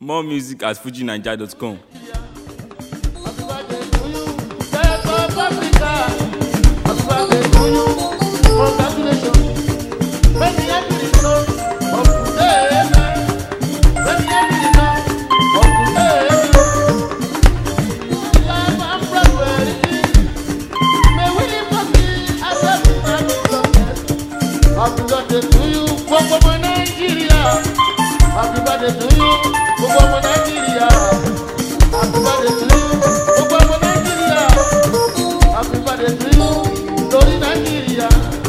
More music at fujinaija.com. Happy birthday to you, Death of Africa. Happy birthday to you, congratulations. Many happy returns of today, man. Many happy returns of today, man. Life and prosperity. May we live happy as happy man in success. Happy birthday to you, gbogbo ọmọ Nàìjíríà. Happy birthday to you, gbogbo ọmọ Nàìjíríà. Happy birthday to you, gbogbo ọmọ Nàìjíríà. Happy birthday to you, lórí Nàìjíríà.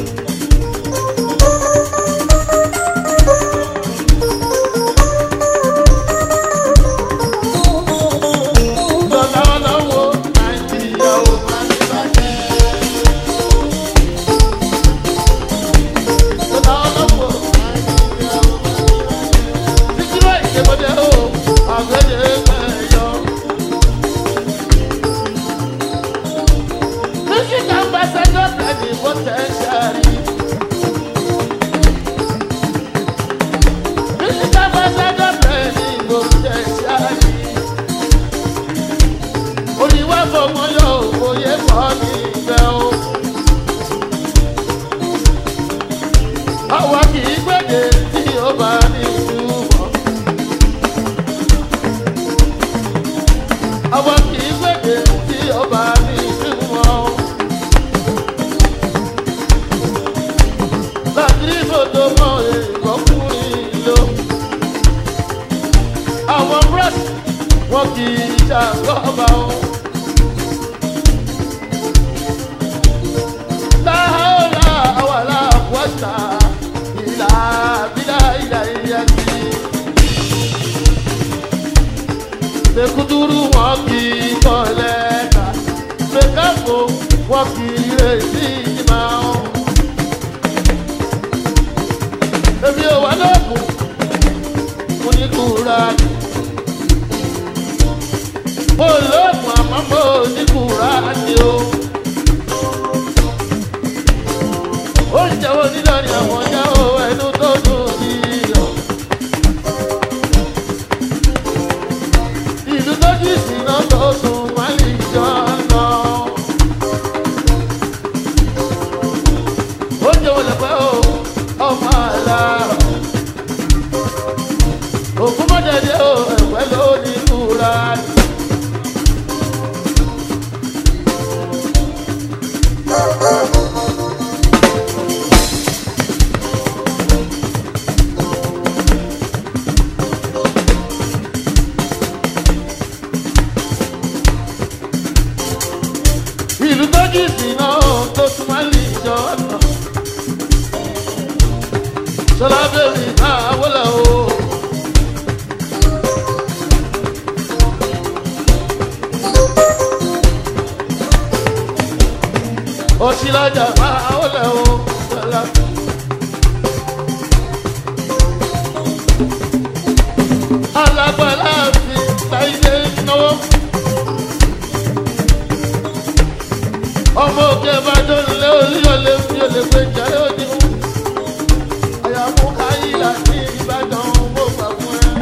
Lọ́lá ọlọ́wọ́ Nàìjíríà ò máa ní bàjẹ́. Lọ́lá ọlọ́wọ́ Nàìjíríà ò máa ní bàjẹ́. Títí wá ìṣèwọ́dẹ o, àgbẹ̀dẹ mẹ́yọ. Music ambassador Freddy Potentiary. Music ambassador Freddy Potentiary. Oríwá fọmọ yóò fòye kọ́ ní ibẹ̀ o. Àwa kì í gbèdé tí ó bá ní ìtumọ̀. Àwa kì í gbèdé tí ó bá ní ìtumọ̀. Láti fòtò mọ ìkọkùnrin lò. Àwọn bros wọn kì í ṣàkóbá o. Láhàólà àwàlà wọ́tà ìlà bílà ìlà ìyàtì. Mekuduru wọn kì í kọ́ lẹ́ka. Mekafo wọn kì í retí ìjìmá o. Èmi ò wá lóògùn, mo ní kúra ni. Mo lóògùn àmọ́ mo ní kúra ni o. Oúnjẹ wo nílò ni àwọn ọjà o ẹnu tó dùn yíyọ. Ìlú tó jì síná tó sùn má lè jọ lọ. Oúnjẹ wo lè pẹ́ o ọmọ àlàrọ̀. Ògún mọ́jẹ̀dẹ̀ o ẹ̀pẹ́ ló ní kúra. Ìlú tó jì síná tó sùn má lè jọ lọ. Ṣọlá bẹ̀rẹ̀ náà wọlé o. Òṣìlájà máa wọlé o. Ṣọlá. Alágbàlá fi láyé náwó. Ọmọ òkè bá tó nílé olúyọ̀lé fi olè gbé jẹ́ òdì mú àyàmú káyìlá ní ìbàdàn mo gbà fún ẹ.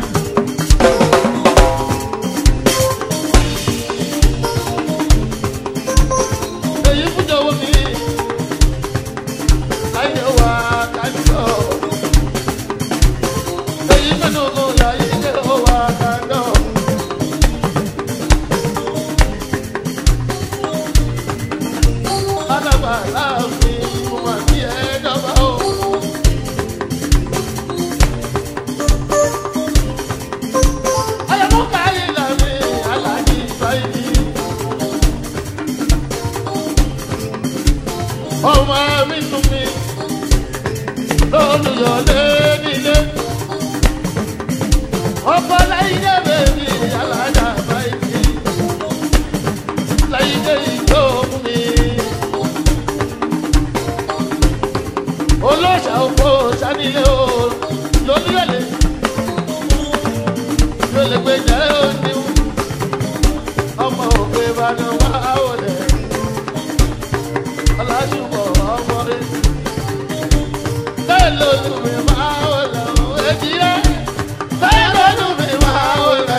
èyí fúnjọ wo mi láyé wa kájọ. èyí fẹ́nu ogun láyé ilé wa kájọ. alábà láàfin mo máa bí ẹ dọ́gba o. Àyàmú káyìlá mi aláàjì báyìí. ọmọ mi tún mi lólùyọ̀lé nílé. ọkọ láyé bèbí alájà báyìí. láyé ìjọ fún mi. olóṣà òpó sanilé o lólùyọ̀lé. yóò lè gbé jẹ́ òní. ọmọ òkè ìbàdàn wá wọlé ọlásùpọ̀ ọmọ rẹ̀. bẹ́ẹ̀ lójú mi máa ń lọ èjì rẹ̀ bẹ́ẹ̀ lójú mi máa ń lọ.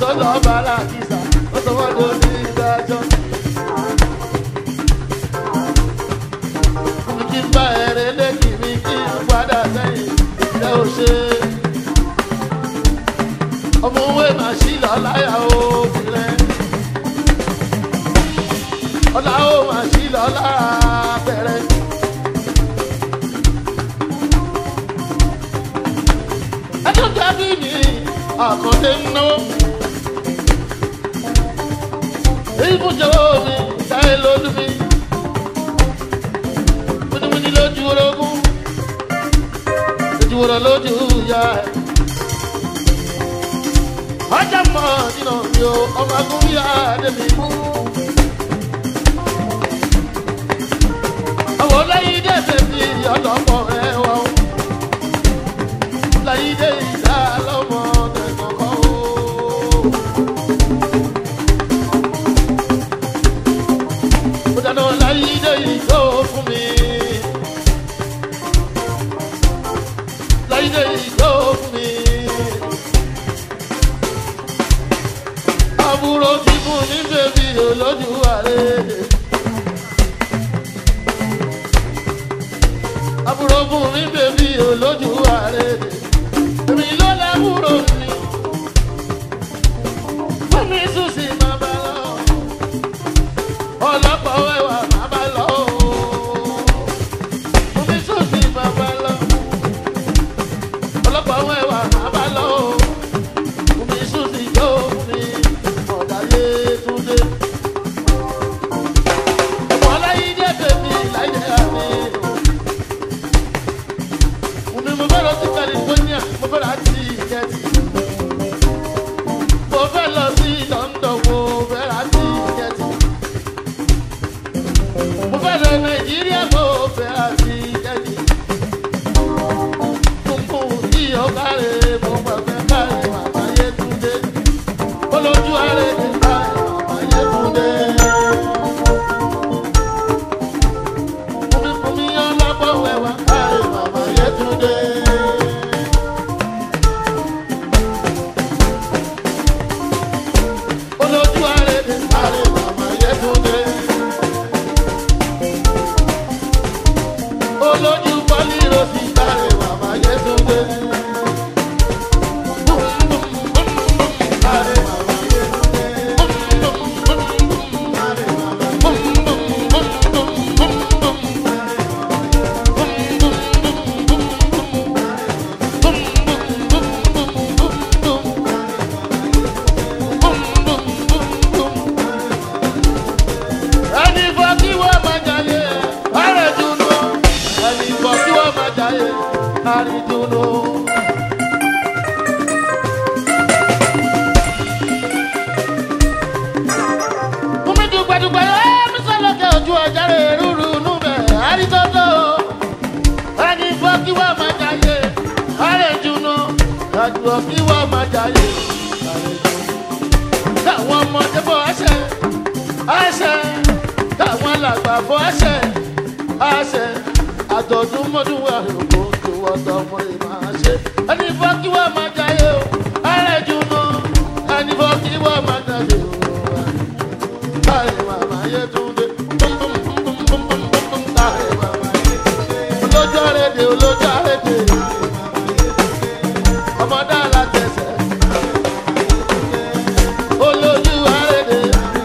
tó lọ bá làkìsà ó sọ wọ́n ló ní ìdájọ́. kí n bá ẹrẹ lẹ́kì mi kí n padà sẹ́yìn ìjẹ́ ò ṣe. ọmọ òwe màá sí lọ láyà obìnrin. ọ̀la ó màá sí lọ lára bẹ̀rẹ̀. ẹjọ́ jábí mi àkọ́dé ń náwó. ìfúnjọ́ mi táyé lójú mi múnimúni lójú orogún lójú orọ lójú ìyá ẹ. ọjà mọ nínú mi o ọmọ agúnbíyá débi. àwọn lẹ́yìn dé bèbí ọlọ́pọ̀ ẹ wọ. lẹ́yìn dé ìdá lọ́mọ tẹ̀kọ̀kọ́ o. ó dáná lẹ́yìn dé ìjó fún mi. láyé ìjọ fún mi. àbúrò ti fún ní bèbí olójú ààrẹ. àbúrò fún mi bèbí olójú ààrẹ. èmi ló lábúrò mi. fún mi sùn sí bàbá lọ. ọlọ́pàá wẹ̀wà bàbá lọ. fún mi sùn sí bàbá lọ ọlọ́pàá wọn ẹwà bàbá lọ o omi sùn sí yó mi ọ̀dàlẹ̀ túndé. ọmọ aláyídé bèbí láyé àmì omi mo fẹ́ lọ sí california mo fẹ́ lọ sí ìkẹ́tì mo fẹ́ lọ sí london mo fẹ́ lọ sí ìkẹ́tì mo fẹ́ lọ nàìjíríà mo fẹ́ lọ sí ìkẹ́tì funfun tí ọ̀kárẹ̀ mo gbàgbẹ́ káre màmá Yétúndé olójú ààrẹ ti káre màmá Yétúndé. Fúnmi yán lápá wẹ̀wà káre màmá Yétúndé. Olójú ààrẹ ti káre màmá Yétúndé. olójú pálí rosí káre màmá Yétúndé. Káre màmá Yétúndé. Káre màmá ẹni fọ́ kí wọ́n máa jayé àrẹ̀dùnú ẹni fọ́ kí wọ́n máa jayé àrẹ̀dùnú. Fúnmi dùgbẹ̀dùgbẹ̀ yóò mi sọ́lọ́kẹ́ ojú ọjà rẹ̀ rúru núbẹ̀ àrítọ́tọ́. Ẹni fọ́ kí wọ́n máa jayé àrẹ̀dùnú. Àjùwọ̀ kí wọ́n máa jayé àrẹ̀dùnú. Táwọn ọmọdé bọ̀ ẹsẹ̀ àṣẹ táwọn alàgbà fọ àṣẹ àṣẹ àjọ̀dún mọ́dún wà lóko tó wọ́tọ̀ ọmọ rẹ̀ máa ṣe. ẹni fọ́ kí wọ́n máa jayé o ààrẹ jùlọ ẹni fọ́ kí wọ́n máa jayé o. káàrí màmá Yétúndé káàrí màmá Yétúndé olójó rédè olójó rédè ọmọdé alátẹsẹ̀ olójú àrédè.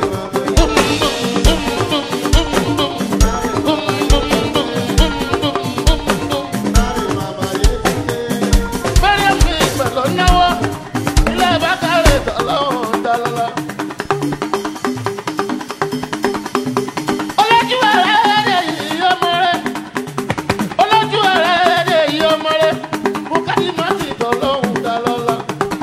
Mariam fi pẹ̀lú náwó ilé bákàrẹ̀ tọ́lọ́hún dálọ́lá. Olójú àrédè yìí ọmọ rẹ̀. Olójú àrédè yìí ọmọ rẹ̀. Bùkálí má ti tọ́lọ́hún dálọ́lá.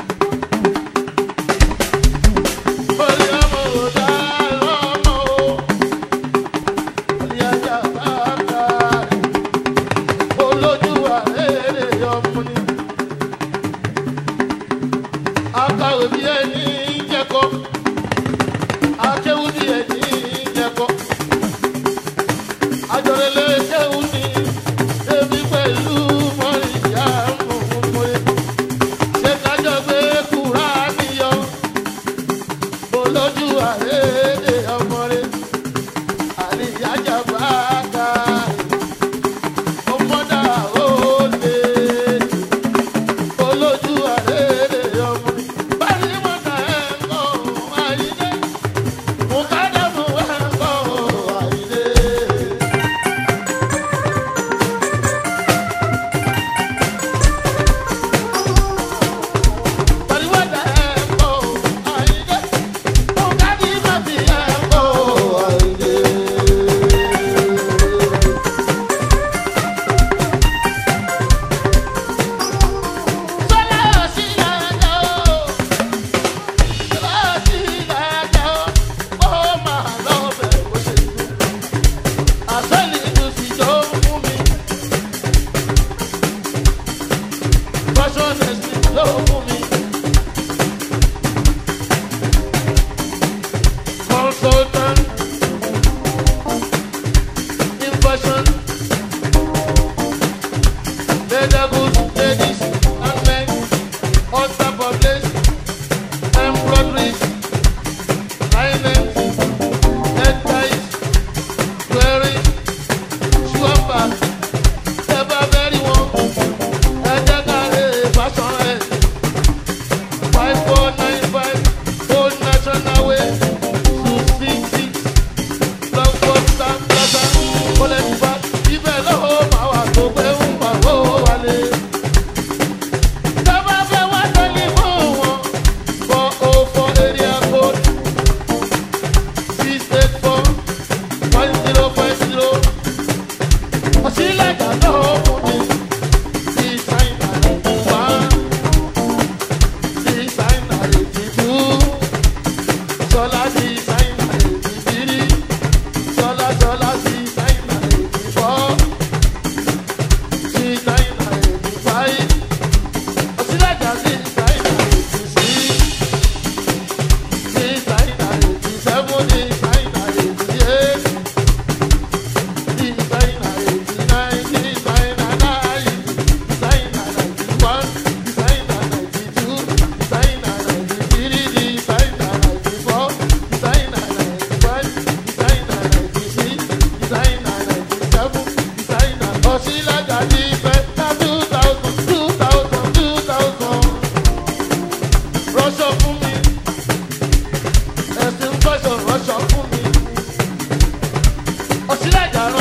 Orí ọmọ ò dá lọ́mọ o. Orí ajá bá kárẹ̀. Olójú àrédè ọmọ ni. Akàwé bí ẹni jẹ́kọ́. Akéwú bí ẹni jẹ́kọ́. Àjọrẹ́lẹ̀ kéwú ni. Ebi pẹ̀lú mọ́rìyá mọ̀mọ́mọ́ye. Ṣé kájọ gbé kúrá níyọ?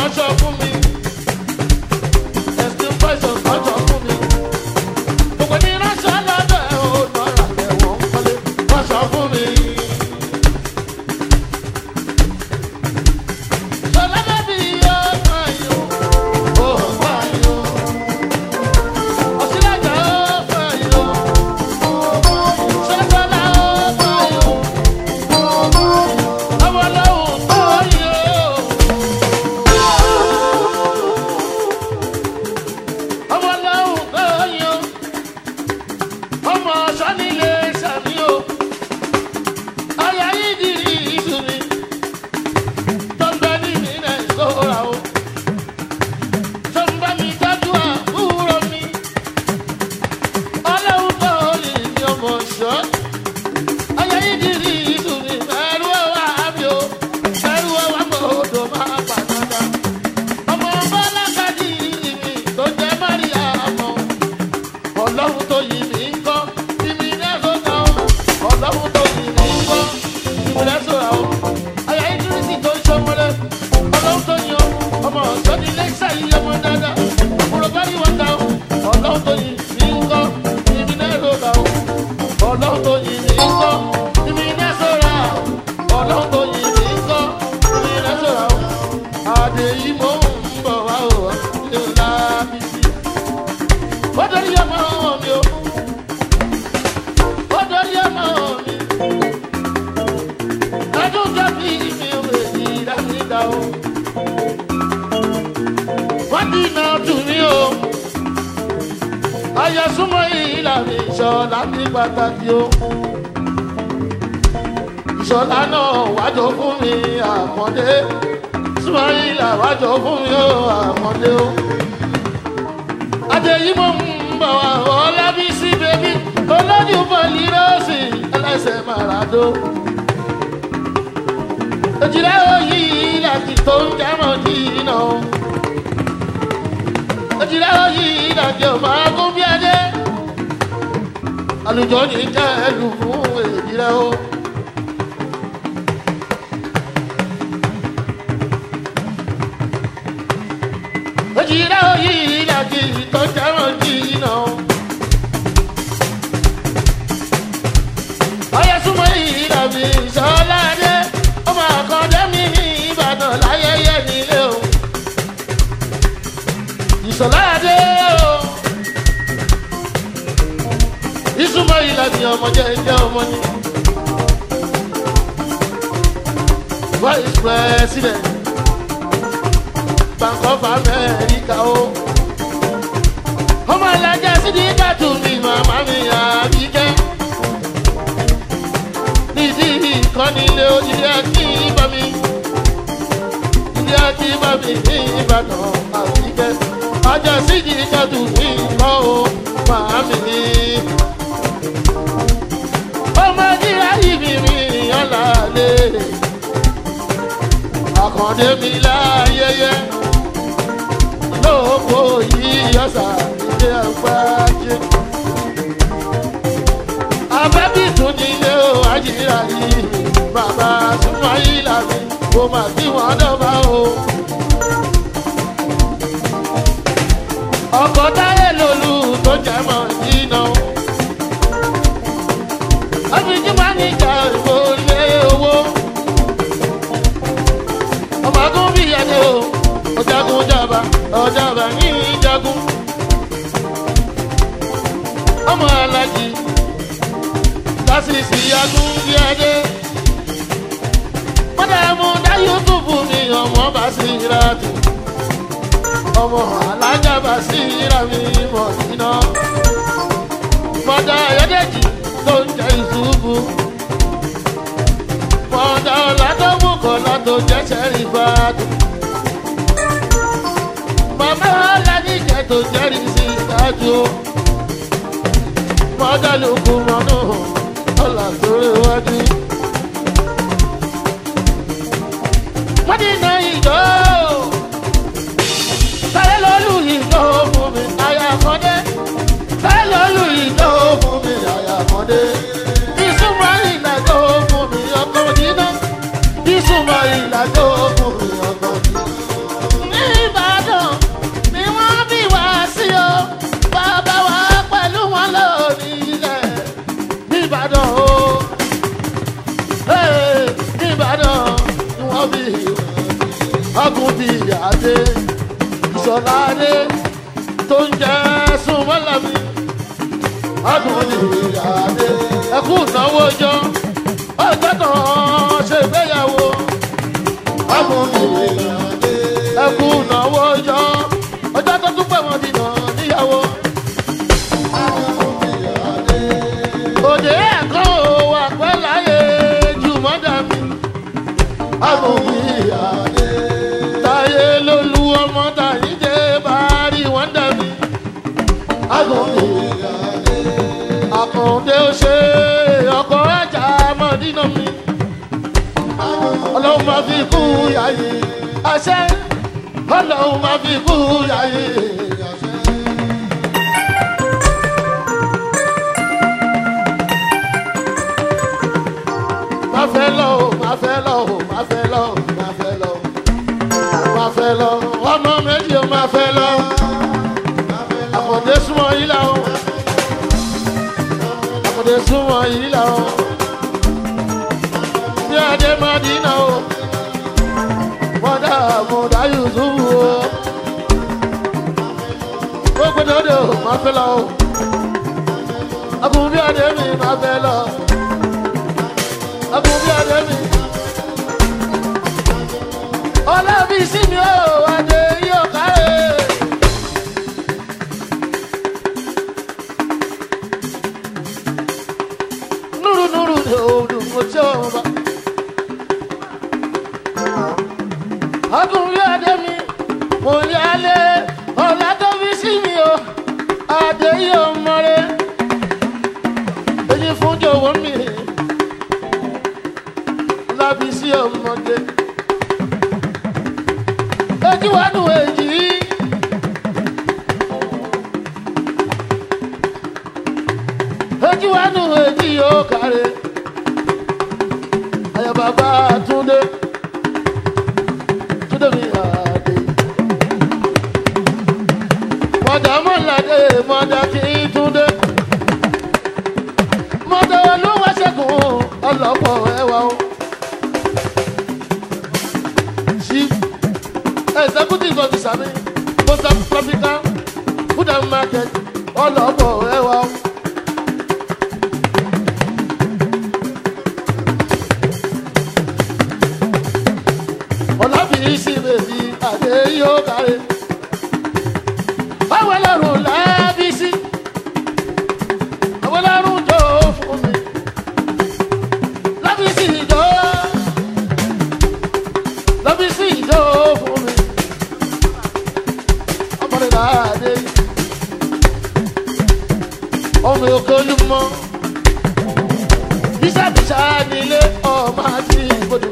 ránṣọ fún mi. Ẹ̀sìn fẹ̀sọ̀ ránṣọ fún mi. Gbogbo ní ránṣọ lọ́dọ̀ ẹ̀ ò nọ́ra ẹ̀wọ̀n kọ́lé ránṣọ fún mi. Ṣọlá bẹ́bí yóò gbà yó, ó gbà yó. Ọ̀ṣìlájà ó gbà yó. Ṣẹ́gbọ́lá ó gbà yó. Ọmọ lọ́hùn tó yó. ọmọ lọ́hùn tó yan ọmọ sọ́nilé sàmí o ọ̀yà yìí di ìsúnmi tó ń bẹ ní ìmìnà ìṣòra o tó ń bá mi tọ́jú àbúrò mi ọlọ́hùn tó lè ní ọmọ ṣọ́ ọ̀yà yìí di ìsúnmi ẹrú ọwọ́ àmì o ẹrú ọwọ́ àmọ́ odò máa pàdánù ọmọ bọ́lá kájí mi tó jẹ́ Máríàmù ọlọ́run tó yìí mí ń kọ́ ìmí lẹ́sọ̀ kan ọlọ́run tó yìí mí ń kọ́ ìmí lẹ́sọ̀ ra o àyà ìdírísì tó ń ṣọmọlẹ ọlọ́run tó yan ọmọ ọ̀ṣọ́ ní lẹ́sà yìí ọmọ dáadáa òkúrò bá yíwọ́n ta o ọlọ́run tó yìí mí ń kọ́ ìmí lẹ́sọ̀ ra o ọlọ́run tó yìí mí ń kọ́ ìmí lẹ́sọ̀ ra o ọlọ́run tó yìí mí ń kọ́ ìmí lẹ́sọ̀ ra o àdèyí mò ń bọ̀ wá o ilé ọ̀la mi sí. ó dorí ọmọ mi o ó dorí ọmọ mi. ọdún tó bí mi ò lè yí dáadáa o. wọ́n ti nà tù mí o. ayọ̀ súnmọ́ ìlànà ìṣọ̀lá ní pàtàkì o. ìṣọ̀lá náà wájọ fún mi àmọ́dé súnmọ́ìlà wájọ fún mi ó àmọ́lé ó. Adéyí mo ń bọ̀ wá Ọlábísí bèbí olójú bọ̀lì rọ́ọ̀sì ẹlẹ́sẹ̀ màràdó. Òjìlá òyì ìlàjì tó ń jámọ̀ jìnnà ó. Òjìlá òyì ìlàjì ọmọ agún bí adé. Àlùjọ ní jẹ́ ẹlù fún èjìlá ó. òjìlá òyì ìlàjì tó jẹ́wọ̀n jìnnà. ọyẹ súnmọ́ ìlàbí ìṣọ́ládé ọmọ àkàndé mi ní ìbàdàn láyẹyẹ nílé o. ìṣọ́ládé o. ìsúnmọ́ ìlàbí ọmọ jẹ́ jẹ́ ọmọ ni. vice president. Bank of America o. ọmọ alájà sídìí kàtó mi màmá mi àbíkẹ́. nídìí ìkọ́ni ilé ilé akí bá mi. ilé akí bá mi ní Ìbàdàn àbíkẹ́. ajá sídìí kàtó mi kọ́ o màmá mi. ọmọ ìdíra yìí mi ọ̀là lè. àkàndé mi láyẹyẹ lóko yìí ọ̀sà ilé àgbájé. Abẹ́bí tún nílé o, àjìrà yìí, bàbá súnmọ́ ìlà mi, mo mà kí wọ́n dọ́gba o. Ọkọ̀ táyé lòlù tó jẹ́ mọ̀ jìnnà. Àfijì máa ń ìjà ìbò lé owó. Ọmọ agún bí ẹni o ọjàgùn jàbá ọjàbá ní ìjàgùn ọmọ alájì lásìsì yagùn bí adé mọdàmú dá yútùbù mi ọmọ bá sí ìràtù ọmọ alájà bá sí ìrà mi mọ síná mọdà ayọdẹjì tó ń jẹ ìṣubú mọdà ọlàdọwọ kọlá tó jẹ sẹrífàtù màmá aládìjẹ tó jẹ́rìí sí ìdájú mọ́dálùkù mọ́nú ọ̀là tó réwájú. mọ́dínà ìjọ sáré lọ́lù ìjọ fún mi àyà kọ́dé sáré lọ́lù ìjọ fún mi àyà kọ́dé ìsúnmọ́ ìlàjọ fún mi ọkọ̀ dínà ìsúnmọ́ ìlàjọ fún mi ọkọ̀ dínà. ọ̀làdé tó ń jẹ́ súnmọ́lá mi adùn ìyáde ẹkú ìnáwó jọ ọjọ́ kan ṣe ìgbéyàwó adùn ìyáde ẹkú ìnáwó jọ ọjọ́ tó tún pẹ̀ wọ́n dìnà níyàwó. òde ẹ̀kọ́ wà pẹ́ láyé jù mọ́dà mi adùn ìyáde táyé lólu ọmọ tàyí jẹ́ bá rí wọ́n dà mí adùn ìyáde àkàndé ó ṣe ọkọ̀ ajá mọ̀dínà mi. ọlọ́run máa fi kú yáyé àṣẹ ọlọ́run máa fi kú yáyé àṣẹ. má fẹ́ lọ o má fẹ́ lọ o má fẹ́ lọ o má fẹ́ lọ o má fẹ́ lọ o ọmọ méjì o má fẹ́ lọ o àkàndé súnmọ́ yìí la o àkàndé súnmọ́ yìí la o bí adé má dínà o mọ́dà mọ́dà yusufu o gbogbo dodo má fẹ́ lọ o akun bí adé mi má fẹ́ lọ akun bí adé mi ọlọ́bí sí mi o adé yóò kárẹ̀. nuru nuru de odu mochoba agunri ademi mo yálé ọ̀la tó fi sí mi o adé yóò mọ́rẹ́ èyí fún jọ̀wọ́ mi lábí sí ọmọdé ojú wa nù èjì ojú wa nù èjì yóò kárẹ̀ ayọ̀ bàbá túndé túndé mi àdé mọ̀dà mọ̀ládé mọ̀dà kí túndé mọ̀dà olúwa ṣẹ́gun ọlọ́pọ̀ ẹwà o. chief executive officer mi post africa food and market ọlọ́pọ̀ ẹwà o. ọlábìrì sí bèbí àdé yóò kárí. báwo lọ́rùn lábí sí àwọn lọ́rùn tó fún mi. lábí sí ìjọ lábí sí ìjọ fún mi. ọmọdé láàdé ọmọ òkè olúmọ bísàbísà nílé ọmọ àti ìgbòdò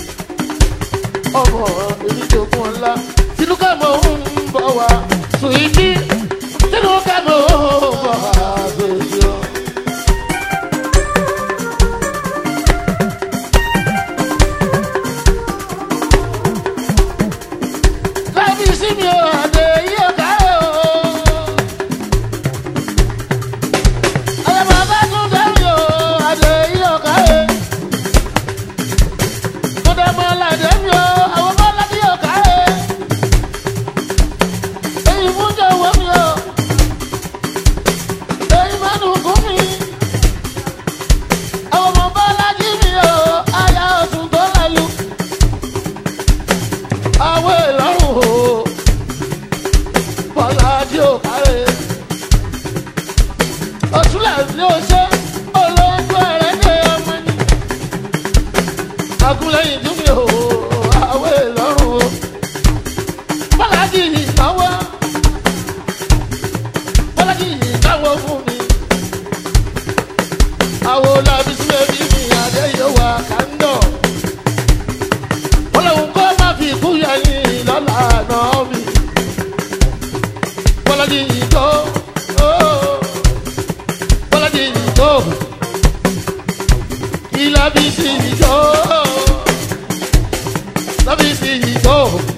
ọmọ ìrìnjòkun ńlá tinúkà mọ ń bọ wá sùìdí tinúkà mọ ń bọ wá bèbí o. kábíyèsí mi ò àdé yíyọ ká o. ayọ̀ bàbá tún dé mi ò àdé yíyọ ká o kódà mọ́ ládé mi o àwọn bá ládé yóò ká ẹ. èyí fún jọ̀wọ́ mi o èyí mẹ́nu kún mi. àwọn ọmọ bá ládé mi o aya ọ̀tún tó lálù. àwọn ìlọrun o bọ́lá dí ò ká ẹ. òtúlẹ̀ ní o ṣe olóńgbò ẹ̀rẹ́dẹ̀ ọmọ ni agunlẹ́yìn dúnmí o àwẹ̀ lọ́rùn o bọ́lájì ìnáwó bọ́lájì ìnáwó fún mi àwọn olàbí sí ẹbí mi àdé yóò wà kándọ̀ ọlọ́run kọ́ má fi kú yẹyin lọ́la náà mi bọ́lájì ìjọ bọ́lájì ìjọ ìlàbí sí ìjọ lábí sí ìjọ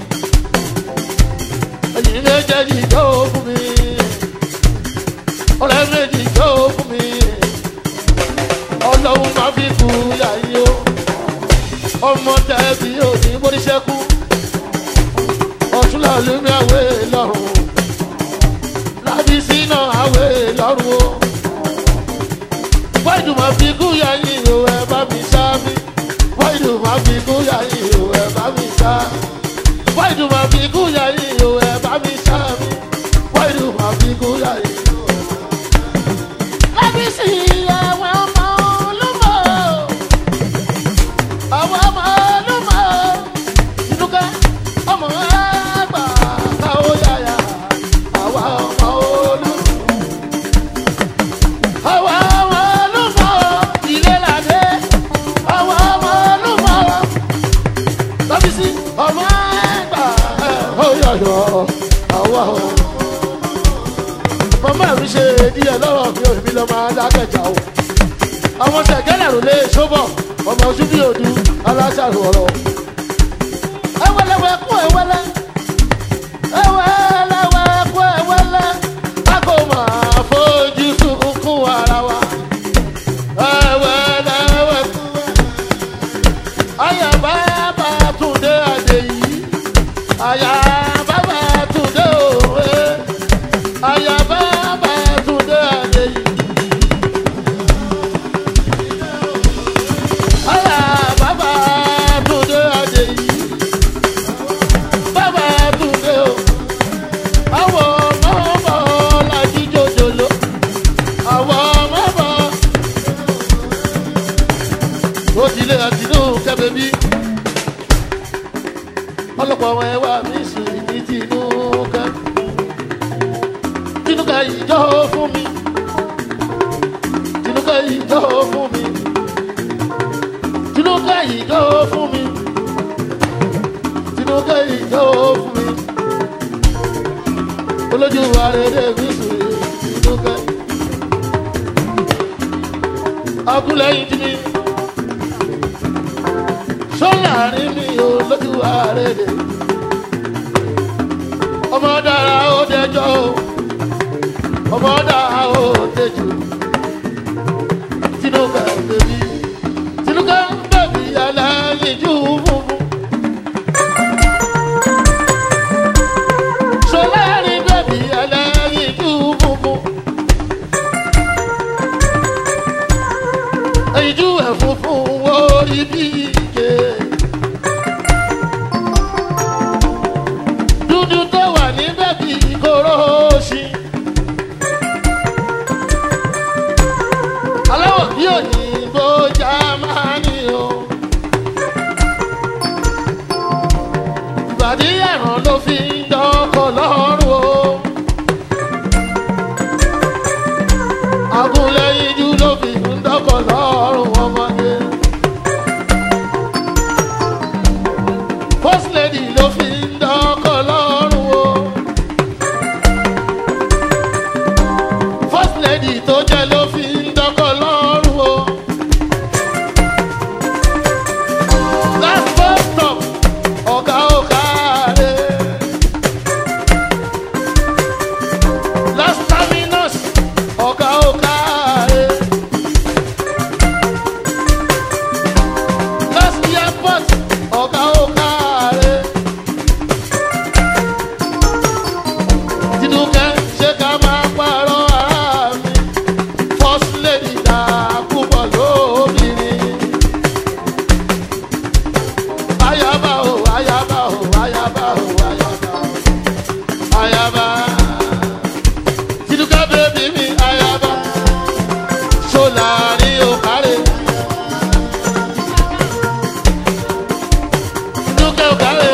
ẹ̀yìn méjèèjì ìjọ fún mi ọ̀rẹ́ méjì ìjọ fún mi ọlọ́run máa fi kú yàyí o ọmọ tẹ̀bí òní boríṣẹ́kú ọ̀túnlá lómi àwẹ̀ lọ́rùn yẹ̀yìn o ẹ bá mi sá mi. Wáìdù máa fi kú yẹ̀yìn o ẹ bá mi sá. Wáìdù máa fi kú yẹ̀yìn o ẹ bá mi sá mi. Wáìdù máa fi kú yẹ̀yìn o. Lábísí àwọn ọmọ olúmọ̀. Àwọn ọmọ olúmọ̀. Ìdúkẹ́ ọmọ àgbà káwó yáyà. Àwa ọmọ olúmọ̀. Àwa ọmọ olúmọ̀. Ilé làdé. Àwa ọmọ olúmọ̀. Lábísí ọmọ àgbà ó yọ̀yọ̀. Àwa ọmọ màmá mi ṣe díẹ̀ lọ́rọ̀ mi ò mi lọ máa dákẹ́jà o. àwọn ṣẹ̀gẹ́lẹ̀ rò lè ṣóbọ̀ ọmọ ojú bí òdu aláṣàrò ọ̀rọ̀. ẹwẹ́lẹ́wẹ́ kú ẹwẹ́lẹ́ ẹwẹ́lẹ́wẹ́ kú ẹwẹ́lẹ́ a kò máa fojú sunkún ara wa. ẹwẹ́lẹ́wẹ́ kú ayaba bá túndé adé yìí ayaba bá túndé òwe ayaba bá túndé adé yìí. ayaba bá túndé adé yìí. bàbá túndé o. àwọn ọmọ bọ̀ lájú jòjòló. àwọn ọmọ bọ̀. ó ti lé àtinú kẹ́bẹ́ bí. ọlọ́pàá àwọn ẹwà mi sì ní tinú kẹ́ tinuka ìjọ fún mi tinuka ìjọ fún mi tinuka ìjọ fún mi tinuka ìjọ fún mi olójú arẹrẹ mi sùn tinuka akulẹyin tí mi sọláàrin mi olójú arẹrẹ ọmọ dára ó dẹjọ́ o ọmọ dáa ó tẹjú tinuka bèbí tinuka bèbí aláyíjú funfun. sọláàrin bèbí aláyíjú funfun. èyíjú ẹ̀ funfun orí bí ike. dúdú tó wà ní bèbí kóró sí. aláwọ̀ bí òyìnbó jámánì o. ìbàdí ẹ̀ràn ló fi ń dọ́kọ̀ lọ́rùn o. agúnlẹ̀yinjú ló fi ń dọ́kọ̀ lọ́rùn ọmọdé. first lady ló fi ń dọ́kọ̀ lọ́rùn o. first lady tó jẹ́ ló fi ń dọ́kọ̀ lọ́rùn o. last bus stop ọ̀gá ọ̀gá rẹ̀. last terminus ọ̀gá ọ̀gá rẹ̀. last airport ọ̀gá ọ̀gá rẹ̀. tinúkẹ́ ṣé ká máa pààrọ̀ ara mi first lady dà púpọ̀ lóbìnrin. ayaba o ayaba o ayaba o ayaba o ayaba. tinúkẹ́ bèbí mi ayaba. sólàrí o kárẹ̀. tinúkẹ́ o kárẹ̀.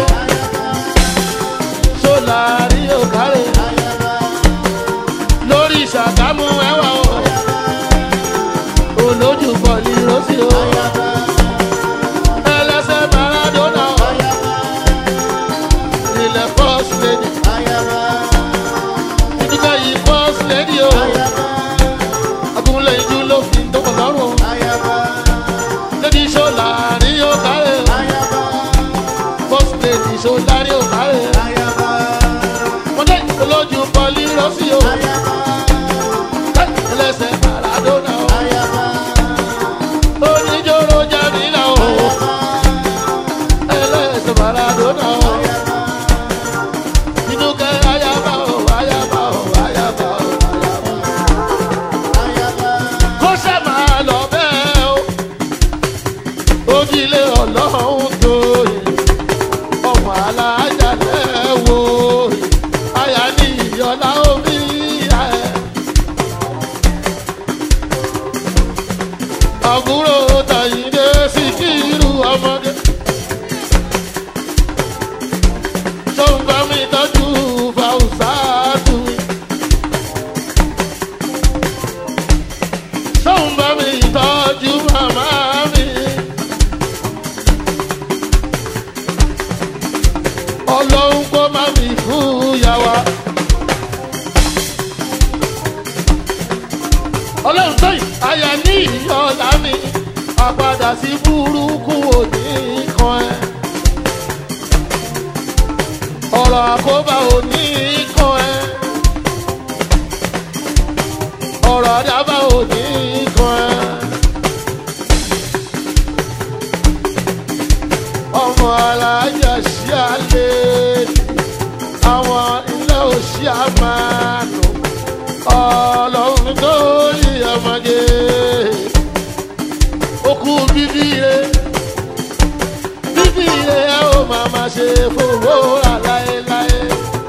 sólàrí o kárẹ̀. lórí ìṣàkámú ẹwà o olójú bọ̀lì rọ́sì o. ẹlẹ́sẹ̀ maradona o. ilẹ̀ first lady. àpàdà sí burúkú òní kan ẹ ọ̀rọ̀ àkóbá òní kan ẹ ọ̀rọ̀ àdábà òní kan ẹ. ọmọ alájà sí alẹ́ àwọn ilé òsì àmàlù ọlọ́run tó yí ọmọdé okú bíbí rẹ bíbí rẹ ẹ ó máa ma ṣe fowó rà láéláé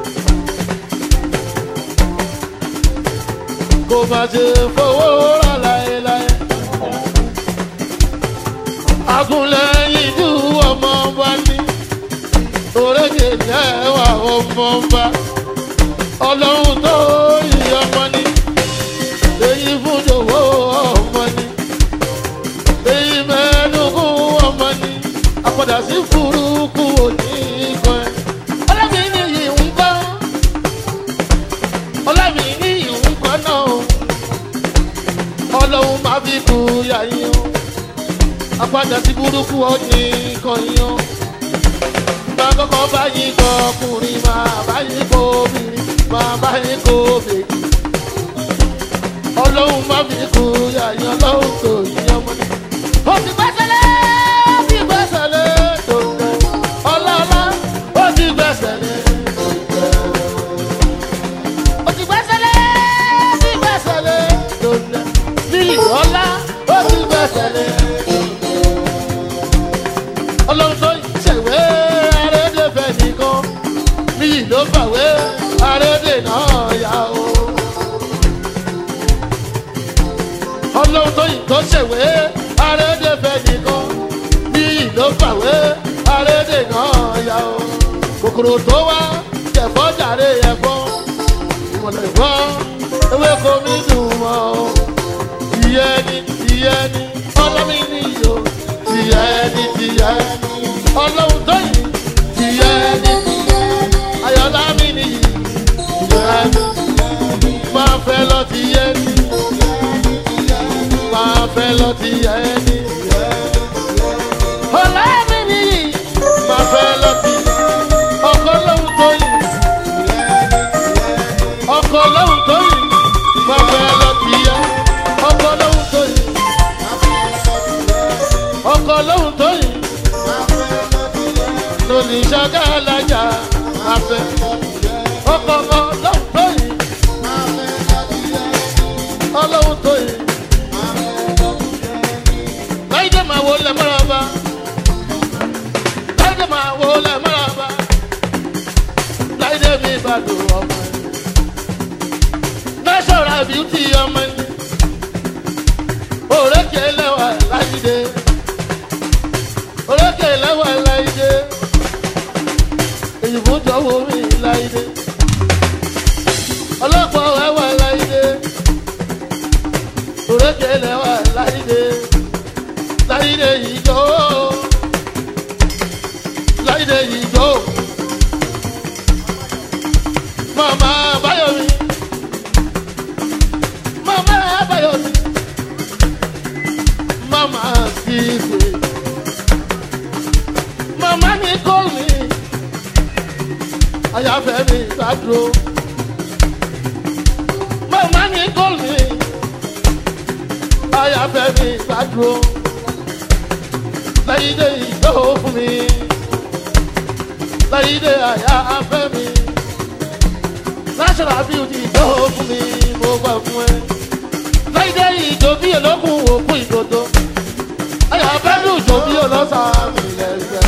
kò má ṣe fowó rà láéláé agunlẹ́yìn ju ọmọ wa ní orékè jẹ́ wà ọmọ wa ọlọ́run tó yí ọmọ ní èyí fún jòwó ọmọ ní èyí mẹ́ẹ̀ẹ́dógún ọmọ ní àpàdà sí burúkú òní kan ẹ̀. ọlọ́mi ní yìí ń kọ́ ọlọ́mi ní yìí ń kọ́ náà ọlọ́run máa fi kú yàyín o àpàdà sí burúkú òní kan yín o máa kọ́kọ́ báyìí kọ ọkùnrin máa báyìí kọ obìnrin máa báyìí kọ obìnrin ọlọ́run má fi kú yàyàn ọlọ́run tó yí ọmọ ní. ó ti gbẹ́sẹ̀lé ó ti gbẹ́sẹ̀lé tòǹtẹ̀ ọlọ́lá ó ti gbẹ́sẹ̀lé tòǹtẹ̀. ó ti gbẹ́sẹ̀lé ó ti gbẹ́sẹ̀lé tòǹtẹ̀ ní ìrọ̀lá ó ti gbẹ́sẹ̀lé tòǹtẹ̀. ọlọ́run tó ṣèwé arédèfẹ́ nìkan ní ìlú fàwé arédè náà yá o. ọlọ́run tó yìí tó ṣèwé arédèfẹ́ nìkan ní ìlú fàwé arédè náà yá o. kòkòrò tó wá jẹ̀fọ́ jàre ẹ̀fọ́ ìmọ̀lẹ̀ ìfọ́ ewéko mi dùn mọ́ o. tìyẹ́ ni tìyẹ́ ni ọlọ́mi ni yòó tìyẹ́ ni tìyẹ́ ni ọlọ́run tó yìí tìyẹ́ ni ayọ̀lá mi ni tìyẹ́ ni máa fẹ́ lọ tìyẹ́ ni máa fẹ́ lọ tìyẹ́ ni ọlá mi ni máa fẹ́ lọ tìyẹ́ ọkọ lóhun tó yìí ọkọ lóhun tó yìí máa fẹ́ lọ tìyẹ́ ọkọ lóhun tó yìí ọkọ lóhun tó yìí lónìí ṣáká alájà afẹ́ ọkọ ọlọ́hun tó yìí ọlọ́hun tó yìí láìdé máa wo lẹ mọ́ra bá láìdé máa wo lẹ mọ́ra bá láìdé mi bá lò ọmọ ẹni natural beauty ọmọ ẹni òrékè lẹ́wà láìdé òrékè lẹ́wà láìdé èyí fún jọ̀wọ́ mi láìdé ọlọ́pàá ẹwà láìdé òrékè lẹ́wà láìdé láìdé ìjọ láìdé ìjọ màmá báyọ̀mí màmá báyọ̀mí màmá sísè màmá ní kọ́ọ̀mì àyàfẹ́ mi gbàdúró màmá ní kọ́ọ̀mì àyàfẹ́ mi gbàdúró láyídé ìjọ fún mi láyídé àyàfẹ́ mi national beauty ìjọ fún mi mo gbà fún ẹ láyídé ìjọ bí olókùn òkú ìdodo àyàfẹ́ mi ìjọ bí olóṣà mi lẹ́sẹ̀.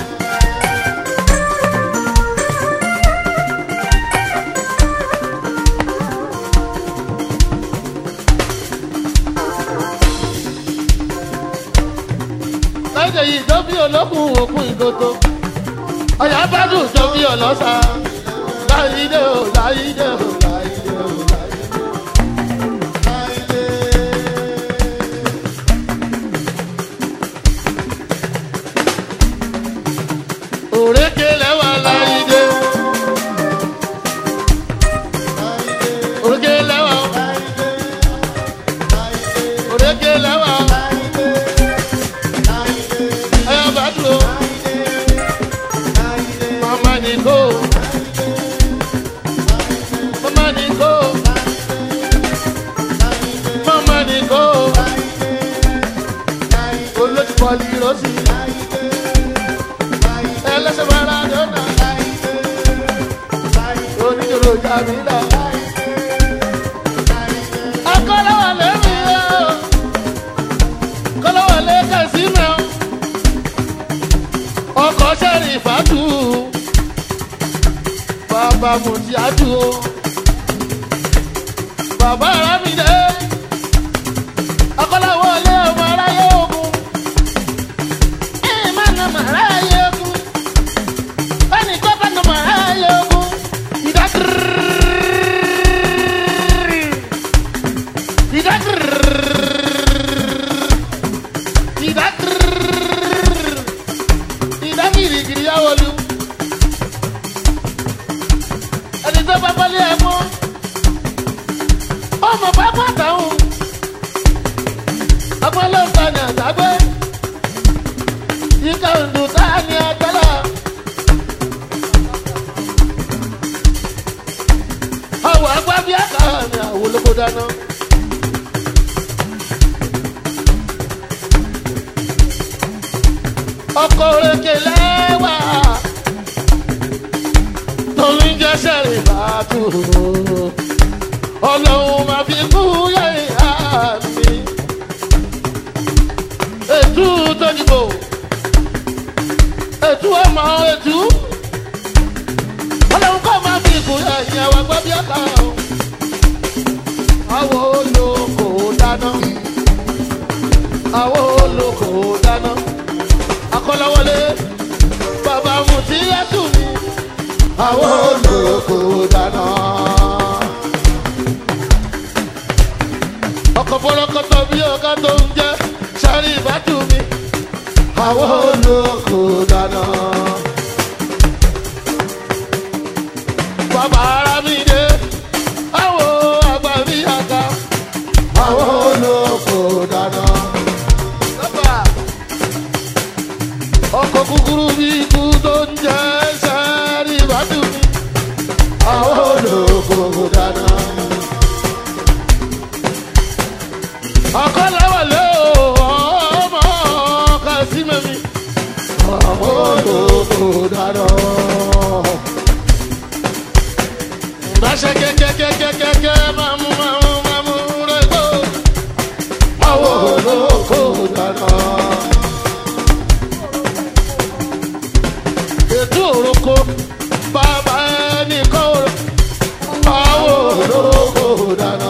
láìdè yìí tó bí olókùn òkun ìdodo ọ̀yà bá dùn tó bí ọlọ́sà láìdè ò láìdè ò láìdè ò láìdè. òrékè lẹ́wà láìdè. òrékè lẹ́wà òrékè lẹ́wà àbúrò jàmílà. akọ́lọ́wọlé mi o kọ́lọ́wọlé kẹ̀sí mi o ọkọ̀ sẹ́rìn ìfàtú bàbá mùtíátù o bàbá arámìdé akọ́lọ́wọlé ọmọ aráyé ogun ẹ̀ má nà mà aráyé ogun bẹ́ẹ̀ni tó bá nà mà aráyé ogun ìdákìrì ìdákìrì ìdákìrì ìdákìrì kìrì yà wọlú ẹni tó bá bọ́lé ẹ̀ mọ́ ọmọ pápá táwọn ọmọlọ́ta ni àtàgbé yíká òǹdó táà ní agbára. àwọ̀ agbábí àkàrà ni àwọn olóko dáná. ọkọ̀ òrèké lẹ́wà torí ń jẹ́ sẹ́rìn bàtú ọlọ́run máa fi kú yẹ̀yà mi. ètú tójúbò ètú ọmọ ètú ọlọ́run kọ́ máa fi kú yẹ̀yà wá gbọ́ bí ọ̀tá o. àwọn olóko dáná àwọn olóko dáná akọ́lọ́wọlé bàbá mùtíyàtù mi àwọn olóko dáná. ọkọ̀ fọlọ́kọ́tọ̀ bí ọ̀gá tó ń jẹ́ sáré ìbátú mi. àwọn olóko dáná. bàbá ara mi dé àwọn àgbà mi àga. àwọn olóko dáná. Bàbá, ọkọ̀ kúkúrú bí ikú tó ń jẹ́ sáré ìbátú mi. àwọn olóko dáná. ọkọlẹwọlé o ọmọ kàsímẹmí ọmọ olóko dáná. Báṣẹ kẹ́kẹ́kẹ́kẹ́kẹ́ máa mú máa mú máa mú rẹ́gbọ́. Àwọn olóko dáná. Ètò òroko bàbá ẹnì kan rò. Àwọn olóko dáná.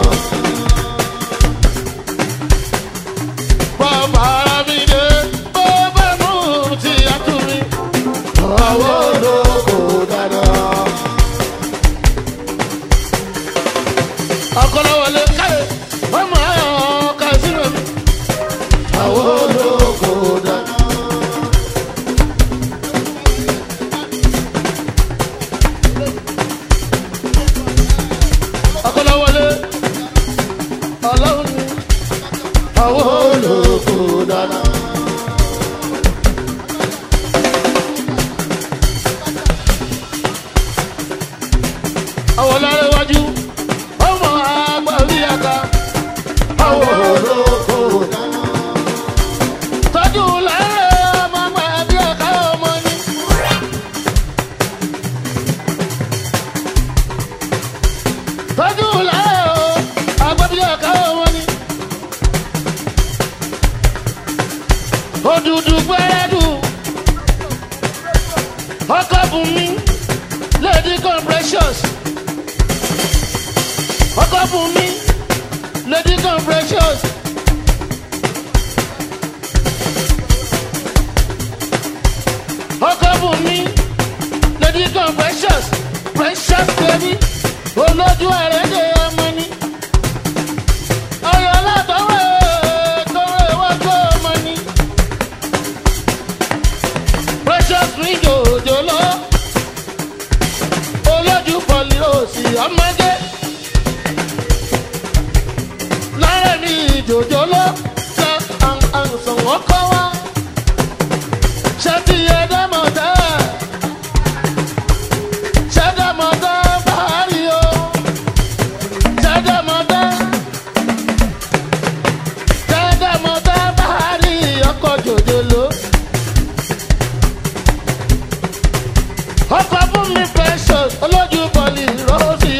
Bàbá mi dé, bàbá mú ti àtúnmí. Àwọn olóko dáná. Akọ́lọ́wọlé káyé, ọmọ ayọ̀ kàṣírò mi. Àwọn olóko dáná. Akọ́lọ́wọlé, ọlọ́run ni àwọn olóko dáná. àwọn lára iwájú ọmọ àgbà rí aka. àwọn olóko dáná. tọ́jú lára ọmọ àgbà bí aka ọmọ ni. tọ́jú lára àgbà bí aka ọmọ ni. òdùdù gbẹ́rẹ́dù ọkọ̀ bùnmi lady compressions ọkọ̀ bùnmi lady compressions. ọkọ̀ bùnmi lady compressions precious baby olójú ẹ̀rẹ́dẹ̀ ọmọ ni. ọyọ látọwọ́ tọrọ iwájú ọmọ ni. precious mi jòjòló olójú pọ̀lì òsì ọmọdé. lára mi jòjòló sọ àǹsàn ọkọ wa. ṣé ti yẹ dámọ̀ dá? ṣé dámọ̀ dá báyìí o? ṣé dámọ̀ dá? ṣé dámọ̀ dá báyìí ọkọ̀ jòjòló? ọkọ̀ fún mi precious olójú bọ̀lì rọ́ọ̀sì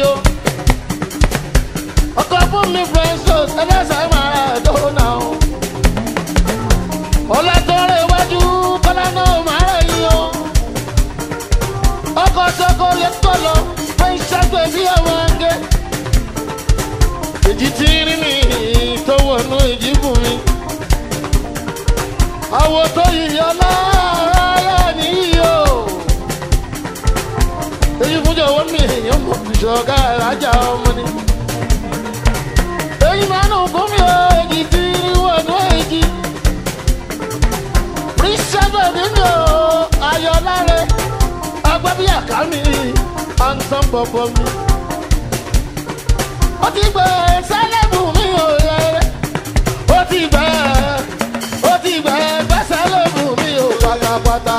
tọ́lọ̀ fún ìṣàgbé bí àwọn ẹgbẹ́. èjì tí rí mi tó wọnú ìjìbù mi. àwọ̀ tó yíyọ lára nìyí o. èyí fún jọ̀wọ́ mi èèyàn mọ̀ ìṣọ̀gá ìrajà ọmọ ni. èyí máa ń gún mi o èjì tí rí wọnú èjì. rí sábà nínú ayọ̀ lára agbábí àká mi à ń tán bọ̀bọ̀ mi. ó ti gbẹ sálẹ̀mù mi ò rẹ̀ ó ti gbẹ ó ti gbẹ sálẹ̀mù mi ò pátápátá.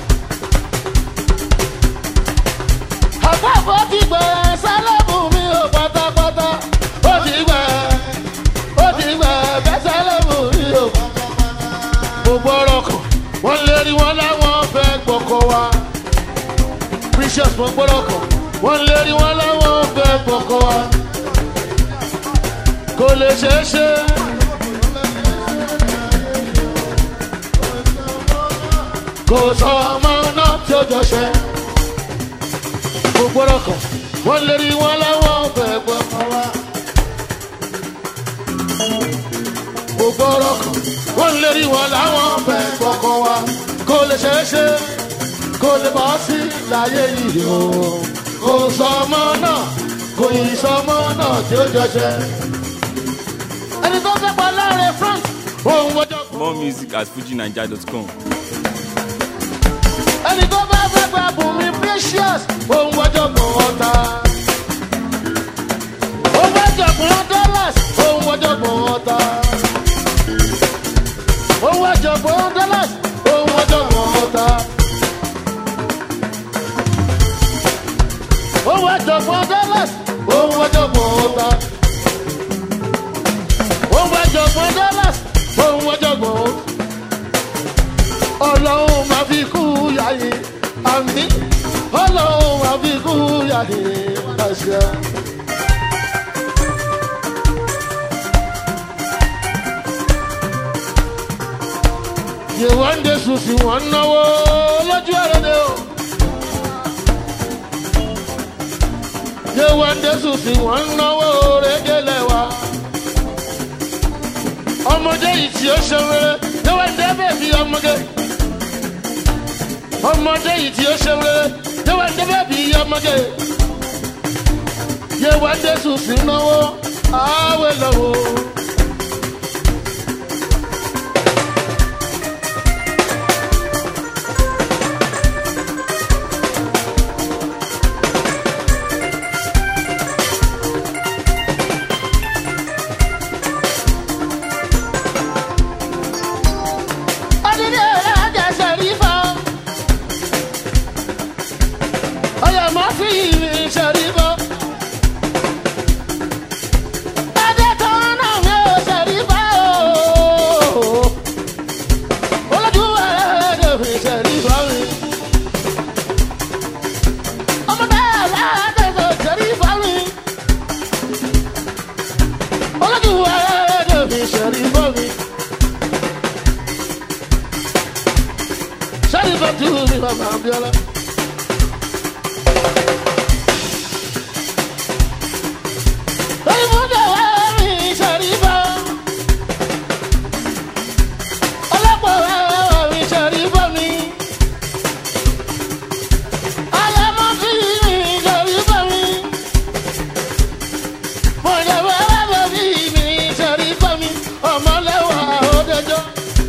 àpapọ̀ ti gbẹ sálẹ̀mù mi ò pátápátá. ó ti gbẹ ó ti gbẹ sálẹ̀mù mi ò pátápátá. gbogbo ọ̀rọ̀ kan wọ́n lé rí wọn láwọn fẹ́ gbọ́kọ̀ wa precious mo gbọ́dọ̀ kàn wọ́n lé rí wọn láwọn fẹ́ gbọ́kọ̀ wa kò lè ṣeé ṣe. kò sọ ọmọ náà tí ó jọ ṣe mo gbọ́dọ̀ kàn wọ́n lé rí wọn láwọn fẹ́ gbọ́kọ̀ wa. mo gbọ́dọ̀ kàn wọ́n lé rí wọn láwọn fẹ́ gbọ́kọ̀ wa kò lè ṣeé ṣe kò lè bọ́ sí láyé yìí o. kò sọmọ náà kò yí sọmọ náà tí ó jọṣẹ. ẹni tó fẹ́ pa láàrin front òun wọ́jọ́ kù. More music at fujinaija.com. ẹni tó bá fẹ́ gba bùnmi precious òun wọ́jọ́ kù ọ̀tá. ó wọ́jọ́ kù dollars òun wọ́jọ́ kù ọ̀tá. ó wọ́jọ́ kù dollars òun wọ́jọ́ kù ọ̀tá. owó àjọpọ̀ dollars owó àjọpọ̀ ọ̀tá. owó àjọpọ̀ dollars owó àjọpọ̀ ọ̀tá. ọlọ́run máa fi kú yáyé àmì ọlọ́run máa fi kú yáyé àṣà. yèwọ́n dé sùn sí wọn náwó lójú ẹ̀rọ ni o. yéwàndé sùsì wọn ń náwó régélé wa. ọmọdé yìí tí ó ṣe wéré yéwàndé bèbí ọmọge. ọmọdé yìí tí ó ṣe wéré yéwàndé bèbí ọmọge. yéwàndé sùsì náwó àwẹ̀ lọ́wọ́. Adídé ọ̀làjà ṣẹ̀rífà. Ọyọ̀ máa fi ìrìn ṣẹ̀rífà. Adé tán náà mi ò ṣẹ̀rífà o. Olójú ẹ̀rẹ́ mi ṣẹ̀rífà mi. Ọmọdé aláàdé ṣẹ̀rífà mi. Olójú ẹ̀rẹ́ mi ṣẹ̀rífà mi. Sharifa tu mi mama Abiola. Oyinbo wa mi Sharifa. Ọlọ́pàá wa mi Sharifa mi. Ayọ̀mọ́ fi mi Sharifa mi. Mọ̀jọ̀wọ́ wa fi mi Sharifa mi. Ọmọlẹ́wà ó dẹjọ́.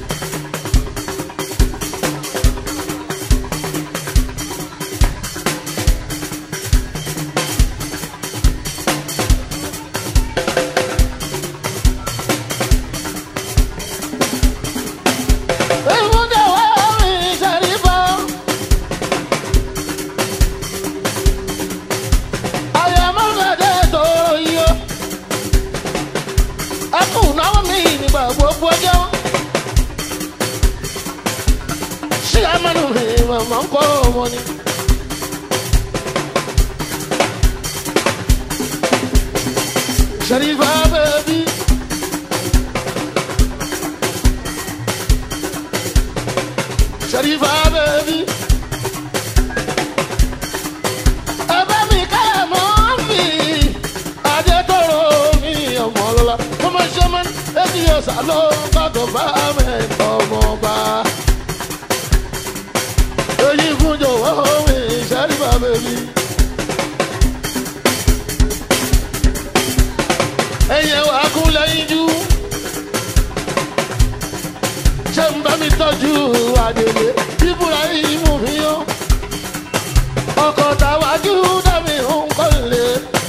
Ìmúdẹ̀ wá mi Sharifa. Àyàmọ́ gàdé tòrò yíyó. Ẹkùn náwó mi nígbà gbogbo ọjọ́. Ṣé àmọ́nù mi màmá ń kọ́ ọmọ ni? Sharifa baby. Sharifa baby. ọ̀sà ló gbọ́dọ̀ bá mẹ́tọ́ ọmọọba. èyí fún jọ̀wọ́ mi ìṣẹ́rí bàbá mi. ẹ̀yẹ wà kú lẹ́yìn jú. ṣé ń bá mi tọ́jú àdèlé bíbúra yìí mú mi yọ. ọkọ̀ tàwájú dàbí nǹkan lè.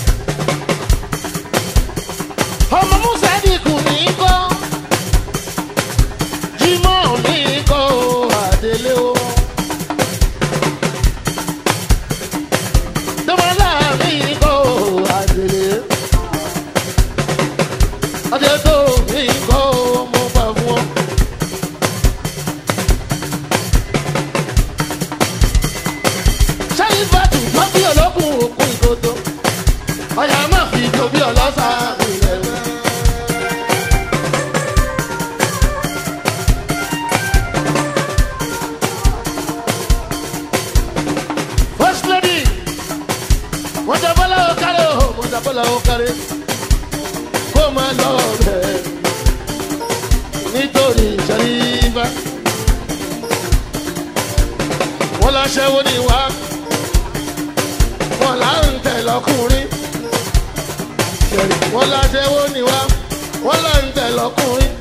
ọmọ musa dìkù ní kọ́. jimọ̀ ní kọ́ àdèlé o. dọ́mọlá mi kọ́ àdèlé ọjọ́ tó mi kọ́ mo bá fún ọ. sẹ́yìn bàtù tó bí olókùn òkun ìkòtò ọ̀yà máa fi tó bí ọlọ́sà ilẹ̀ rẹ̀. first lady wọ́n jẹ́ bọ́lá òkàrẹ́ o wọ́n jẹ́ bọ́lá òkàrẹ́ kó máa lọ bẹ̀ nítorí ìṣẹ́lífà. wọ́n lọ ṣẹ́wó ní wá wọ́n là ń tẹ̀ lọ́kùnrin. wọ́n lọ ṣẹ́wó ní wá wọ́n là ń tẹ̀ lọ́kùnrin.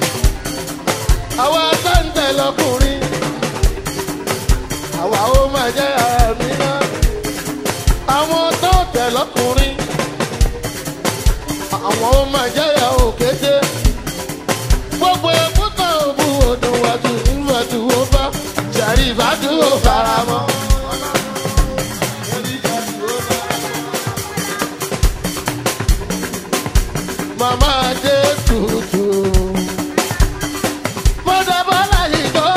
àwa tá ń tẹ̀ lọ́kùnrin. àwa ó máa jẹ́ àmì náà. àwọn tó tẹ̀ lọ́kùnrin àwọn ó máa jẹ́yà òkété. gbogbo ẹ̀kúta òbu odò wàtú ìwàtú ó bá ṣàrí ìbádùn ó fara mọ́. màmá dé tutù. mọ̀dàbọ́lá yìí gbọ́.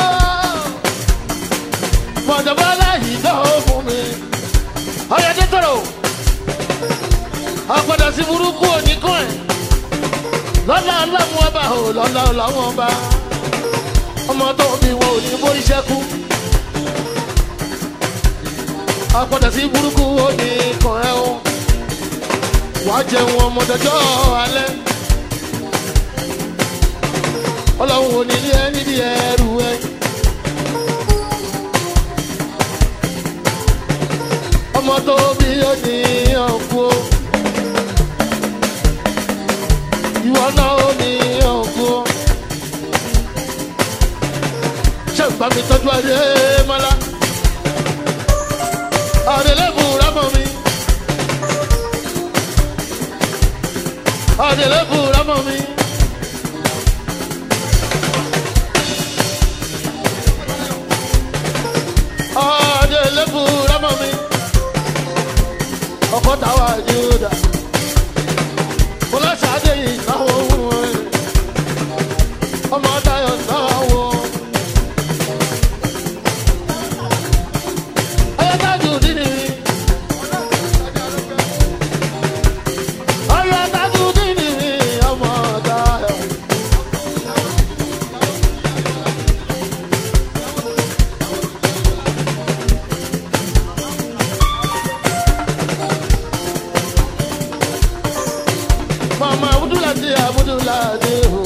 mọ̀dàbọ́lá yìí gbọ́ fún mi. ọ̀yẹ́dẹ́ tọrọ àpàdà sí burúkú oníkan ẹ̀ lọ́lá ọlọ́run ọba ò lọ́lá ọlọ́run ọba ọmọ tó bí wọn ò ní borí ṣẹ́kù àpàdà sí burúkú oníkan ẹ̀ o wàá jẹun ọmọdéjọ́ alẹ́ ọlọ́run ò ní ilé ẹ nídìí ẹrù ẹ. ọmọ tó bí ó ní ọ̀kú o. ìwọ náà ó ní ọ̀gọ́. ṣé ìgbà mi tọ́jú adé mọ́lá? àdèlébù rámọ̀ mi. àdèlébù rámọ̀ mi. àdèlébù rámọ̀ mi. ọkọ̀ táwa júdà fọláṣadé yìí náwó wọn ọmọ dayọ náwó. ayọ́tájú dínì mi. ayọ́tájú dínì mi ọmọ dayọ. mama abudulade abudulade o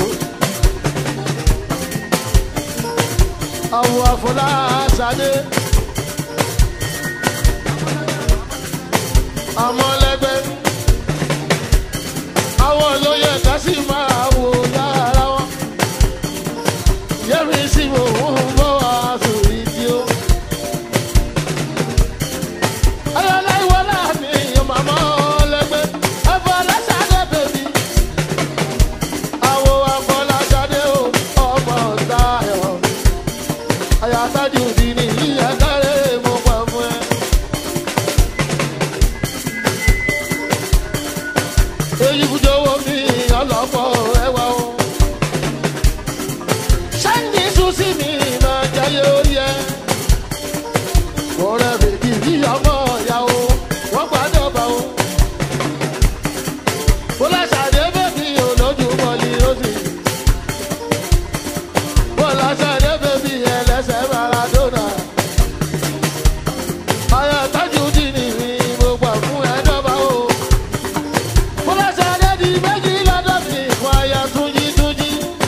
awo afọláṣadé amọlẹgbẹ àwọn olóyè kásì máa wò lára wọn yẹmi sí mò ń bọ aṣọ ìdí o. ayọ̀láìwọlá mi màmá ọlẹ́gbẹ́ afọláṣadé bèbí àwọ̀ afọláṣadé o ọmọ ọ̀tayọ̀ àyàtájú di ní ìyá kárẹ́ mo pa fún ẹ. èyí fújọwọ́ mi ọlọ́pọ̀ ẹwà o. sáńdì sùsì mi máa jayé orí ẹ. ọ̀rẹ́ bèbí bí ọmọ ọ̀yà o wọ́n gbàdọ̀ bá o. bọ́lá ṣàdé bèbí olójú mọ́lì ó sì. bọ́lá ṣàdé bèbí ẹlẹ́sẹ̀ maradona. ayọ̀ tájú dì ní mi mo gbà fún ẹ̀dọ́gba o. bọ́lá ṣàdé di méjì lọ́dọ̀ mi fún aya túnjí túnjí.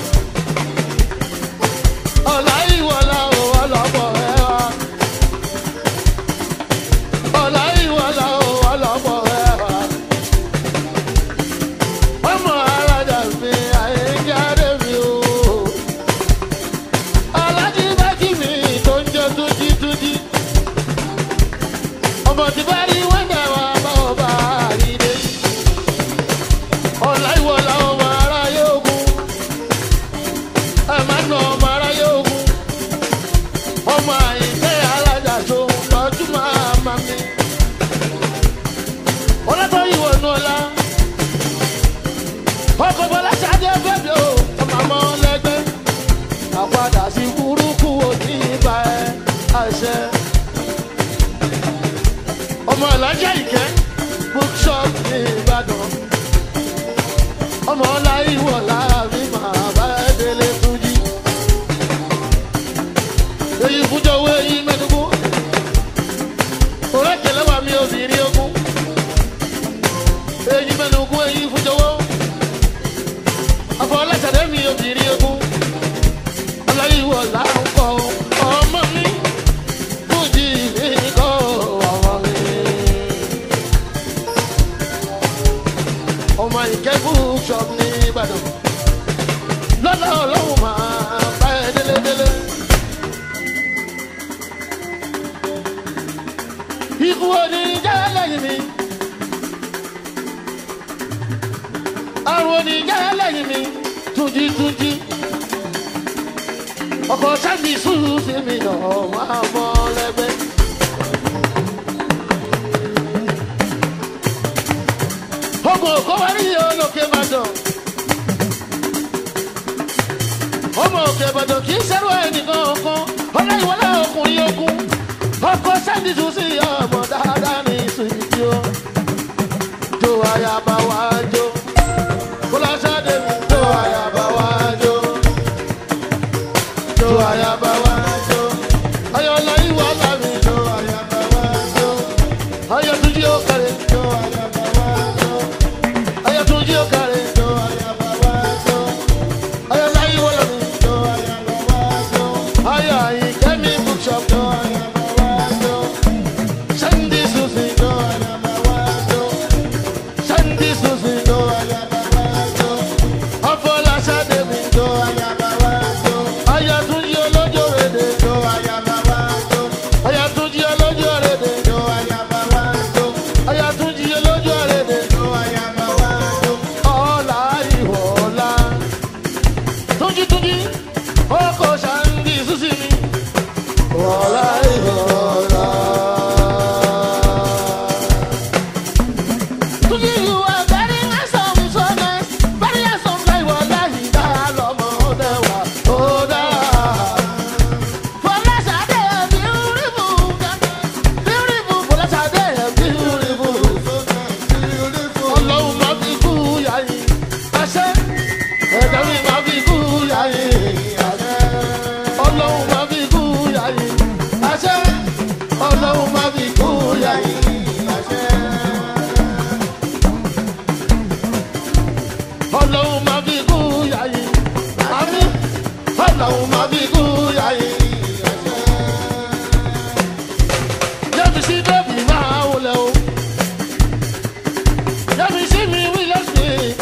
ọmọ ìkẹ́kù shop ní ìbàdàn lọ́lá ọlọ́run máa bá ẹ délédélé. ikú oníjà lẹ́yìn mi àrùn oníjà lẹ́yìn mi túnjí túnjí ọkọ̀ sábì sùúrù sí mi náà máa mọ́ lẹ́gbẹ́. ọmọ òkú wa ní olókè ìbàdàn ọmọ òkè ìbàdàn kì í ṣẹ́rù ẹnìkan kan ọláyíwọlá ọkùnrin ogun ọkọ̀ sábì sùúrù sí ọmọ dáadáa ní ìsìnkú o jó ayaba wá jó kólásádé mi jó ayaba wá jó jó ayaba wá jó ayọ̀lá ìwọlá mi jó ayaba wá jó ayọ̀túnjí ó kárẹ̀ jó ayaba wá jó ayọ̀túnjí ó kárẹ̀ jó ayaba wá jó ayọ̀lá ìwọlá mi jó ayaba wá jó ayọ̀ àyíkẹ́mi bookshop jó ayaba wá jó sandy susi jó ayaba wá jó sandy susi jó ayaba wá jó ọfọláṣadé mi jó ayaba wá jó ayọ̀túnjí olójó rèdè jó ayaba wá jó ayọ̀túnjí olójó rèdè jó ayaba wá jó ayọ̀túnjí olójó rèdè jó ayaba wá jó ọ̀la ìwọ̀la túnjí túnjí ọkọ̀ sandy susi mi ọ̀la ìwọ̀la. Túnjí you are very handsome so nice very handsome like wọ́lá yìí dá lọ́mọ dẹ́wà ó dá. Fọláṣadé beautiful beautiful Fọláṣadé beautiful. Ọlọ́run máa fi kú yáyí àṣẹ ẹ̀dá mi máa fi kú yáyí àṣẹ. Ọlọ́run máa fi kú yáyí àṣẹ. Ọlọ́run máa fi kú yáyí àṣẹ. ọlọ́run máa fi kú yáyé àmì ọlọ́run máa fi kú yáyé. Yẹ́mi sí bẹ́ẹ̀bì máa wọlé o. Yẹ́mi sí mi wílẹ̀ sí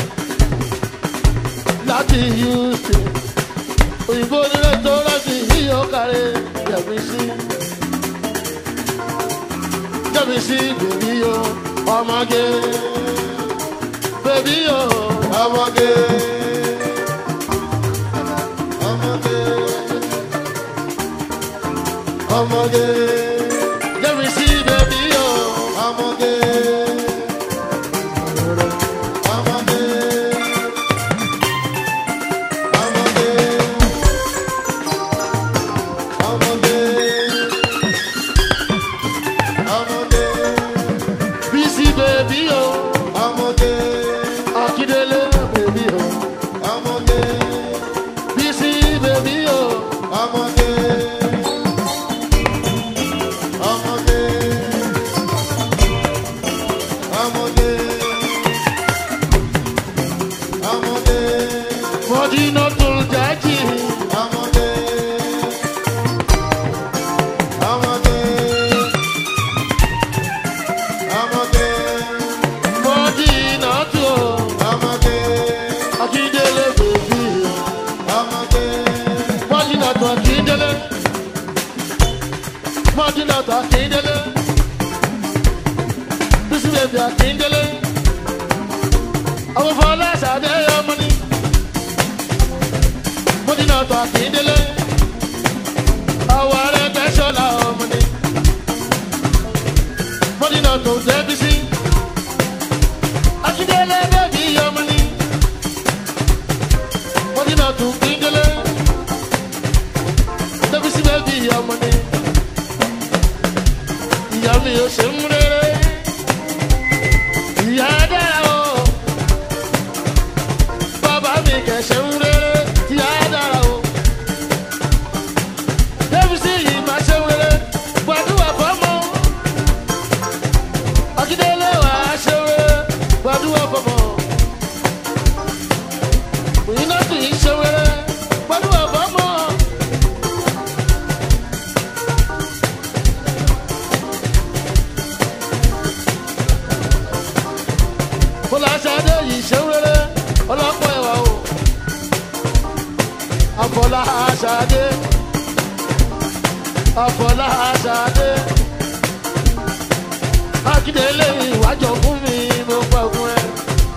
láti Houston. Òyìnbó nílé tó láti yíyọ kárẹ̀ yẹ̀mí sí. Yẹ́mi sí bèbí o, ọmọge. Bèbí o, ọmọge. Ọmọge. Ọmọge. Yẹ́mi sí bèbí o, ọmọge. Ọmọge. Ọmọge. Ọmọge. Ọmọge. Bísí bèbí o, ọmọge. Akíndélé bèbí o, ọmọge. Bísí bèbí o, ọmọge. Ọmọge. Ọmọge. Ọmọge. Mọ̀dínà tó jájì. Ọmọge. Ọmọge. Ọmọge. Mọ̀dínà tó. Ọmọge. Akíndélé bèbí. Ọmọge. Mọ̀dínà tó Akíndélé. Mọ̀dínà tó Akíndélé. Bísí bèbí Akíndélé. Àwọn Fọláṣadé ọmọ ni. Mọ̀dínà tó Akíndélé. Àwọn Arẹ́gbẹ́ṣọlá ọmọ ni. Mọ̀dínà tó Débísí. Akíndélé bèbí ọmọ ni. Mọ̀dínà tó Kíndélé. Débísí bèbí ọmọ ni. Ìyá mi ò ṣe ń rere. Ìyá dára o. Bàbá mi kẹ̀ ṣe ń rere. Ìyá dára o. Débísí yìí máa ṣe ń rere. Gbàdúrà fọ́mọ. Akíndélé wà á ṣe ń rere. Gbàdúrà fọ́mọ. Òyìnbó kì í ṣe ń rere. Gbàdúrà fọ́mọ. fọláṣadé yìí ṣe ń rere ọlọ́pọ̀ ẹ̀wà o àfọláṣadé àfọláṣadé akíndélé ìwájọ fún mi mo gbàgbọ́ ẹ.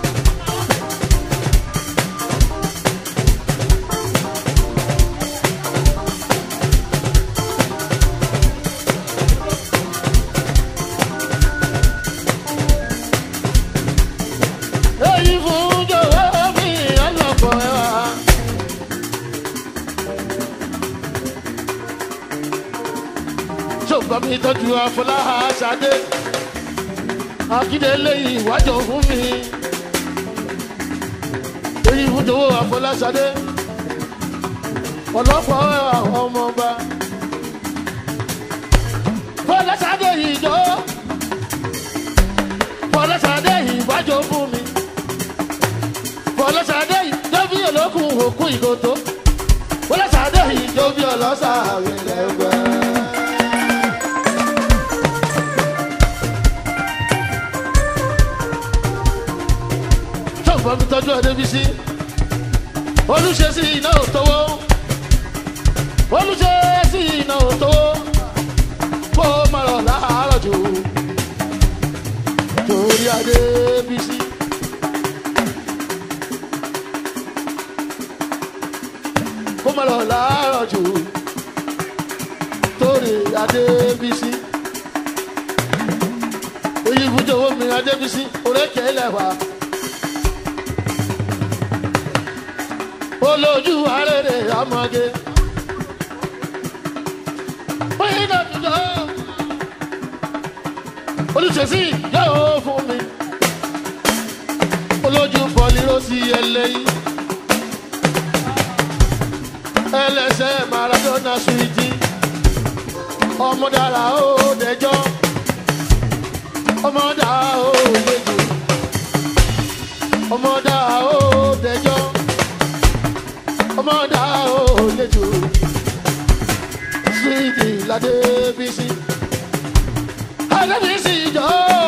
èyí fún jọ̀wọ́ mi ọlọ́pọ̀ ẹ̀wà. ṣùgbọ́n mi tọ́jú afọláṣadé akíndélé ìwájọ fún mi èyí fún jọ̀wọ́ afọláṣadé ọlọ́pọ̀ ẹ̀wà ọmọọba fọláṣadé ìjọ fọláṣadé ìwájọ fún mi fọláṣadé ìjọ bí olókùn òkú ìgòtó fọláṣadé ìjọ bí ọlọ́sà àwìlẹ̀gbẹ́. ṣọ́ọ̀bù mi tọ́jú ọdẹ́bísí olùṣe sí iná òtówó olùṣe sí iná òtówó kó má lọ láàárọ̀ jù torí adébísí. kó má lọ láàárọ̀ jù torí adébísí. oyè ibùdókòwò mi adébísí orékè lẹ́wà. olójú arére ọmọge. oyè náà dùdú olùṣèṣì yóò fún mi olójú pọlírósì ẹlẹ́yìn ẹlẹ́sẹ̀ maradona suwiti ọmọdàrà ó dẹjọ́ ọmọdàrà ó lẹ́jọ́ ọmọdàrà ó dẹjọ́ ọmọdàrà ó lẹ́jọ́ suwiti ládé bísí alábìísí ìjọ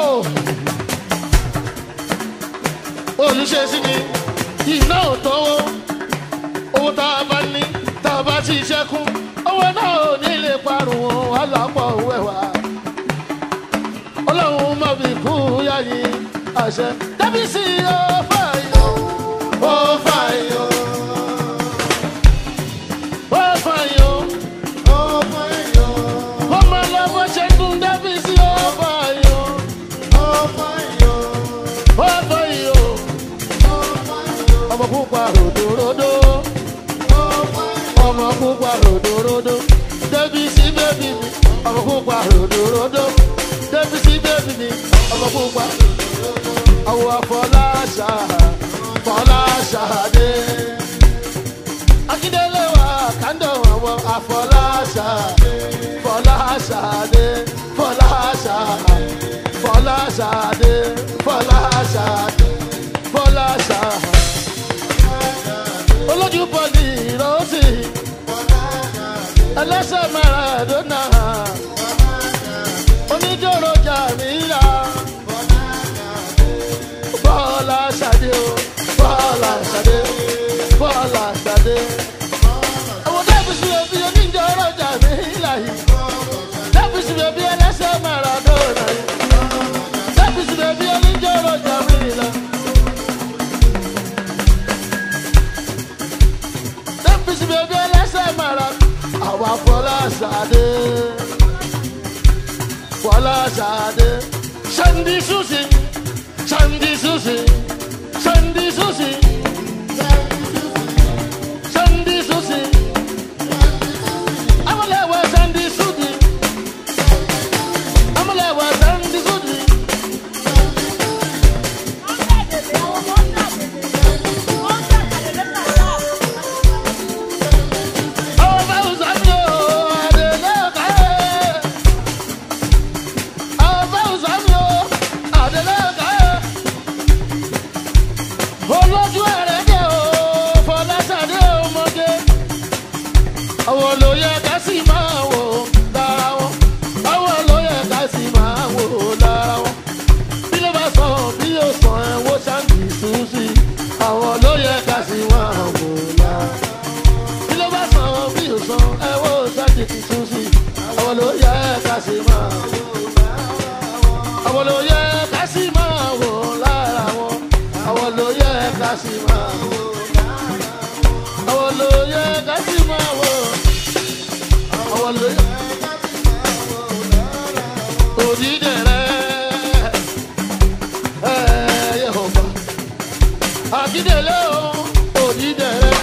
olùṣèṣì ni iná ò tọwọ́ owó tá a bá ní tá a bá ti ṣẹ́kún owó náà ò ní lè parun wọn wà lápọ̀ wẹ̀wà ọlọ́run má fi kú yáyìn àṣẹ dábìsí ó fàyọ ó fàyọ ó fàyọ ó fàyọ ọmọ lọ́wọ́ ṣẹ́gun dábìsí ó fàyọ ó fàyọ ó fàyọ ọmọ pupa ròdòròdò ọmọ pupa ròdòròdò débìsí bébì mi ọmọ pupa ròdòròdò débìsí bébì mi ọmọ pupa àwọ̀ àfọláṣà fọláṣà dé akíndélé wa kàndọ̀ àwọn àfọláṣà fọláṣà dé fọláṣà fọláṣà dé fọláṣà dé fọláṣà olójú bọ́ọ̀lì ìrọ́sì ẹlẹ́sẹ̀ maradona oníjòrò jàmílà bọ́ọ̀lá ṣadé o bọ́ọ̀lá ṣadé bọ́ọ̀lá ṣadé. àwọn dábìsì òbí oníjòrò jàmílà yìí dábìsì òbí ẹlẹ́sẹ̀ maradona yìí dábìsì òbí oníjòrò jàmílà. dábìsì òbí ẹlẹ́sẹ̀ maradona àwa fọláṣadé fọláṣadé sandi susi sandi susi sandi susi sandi susi amalewa sandi susi amalewa sandi susi ọba uzamio adeleka ọba uzamio adeleka olójú ẹrẹ̀dẹ̀ o fọláṣadé ọmọge àwọn olóyè ká sì máa wò lára wọn àwọn olóyè ká sì máa wò lára wọn bí ló bá sọ bí yóò sọ ẹ wo ṣáà ká sì máa àwọn ló yẹ ká sì máa wò lára wọn àwọn ló yẹ ká sì máa wò àwọn ló yẹ ká sì máa wò àwọn ló yẹ òdìdẹrẹ ẹ yẹ ọba àkídélé o òdìdẹrẹ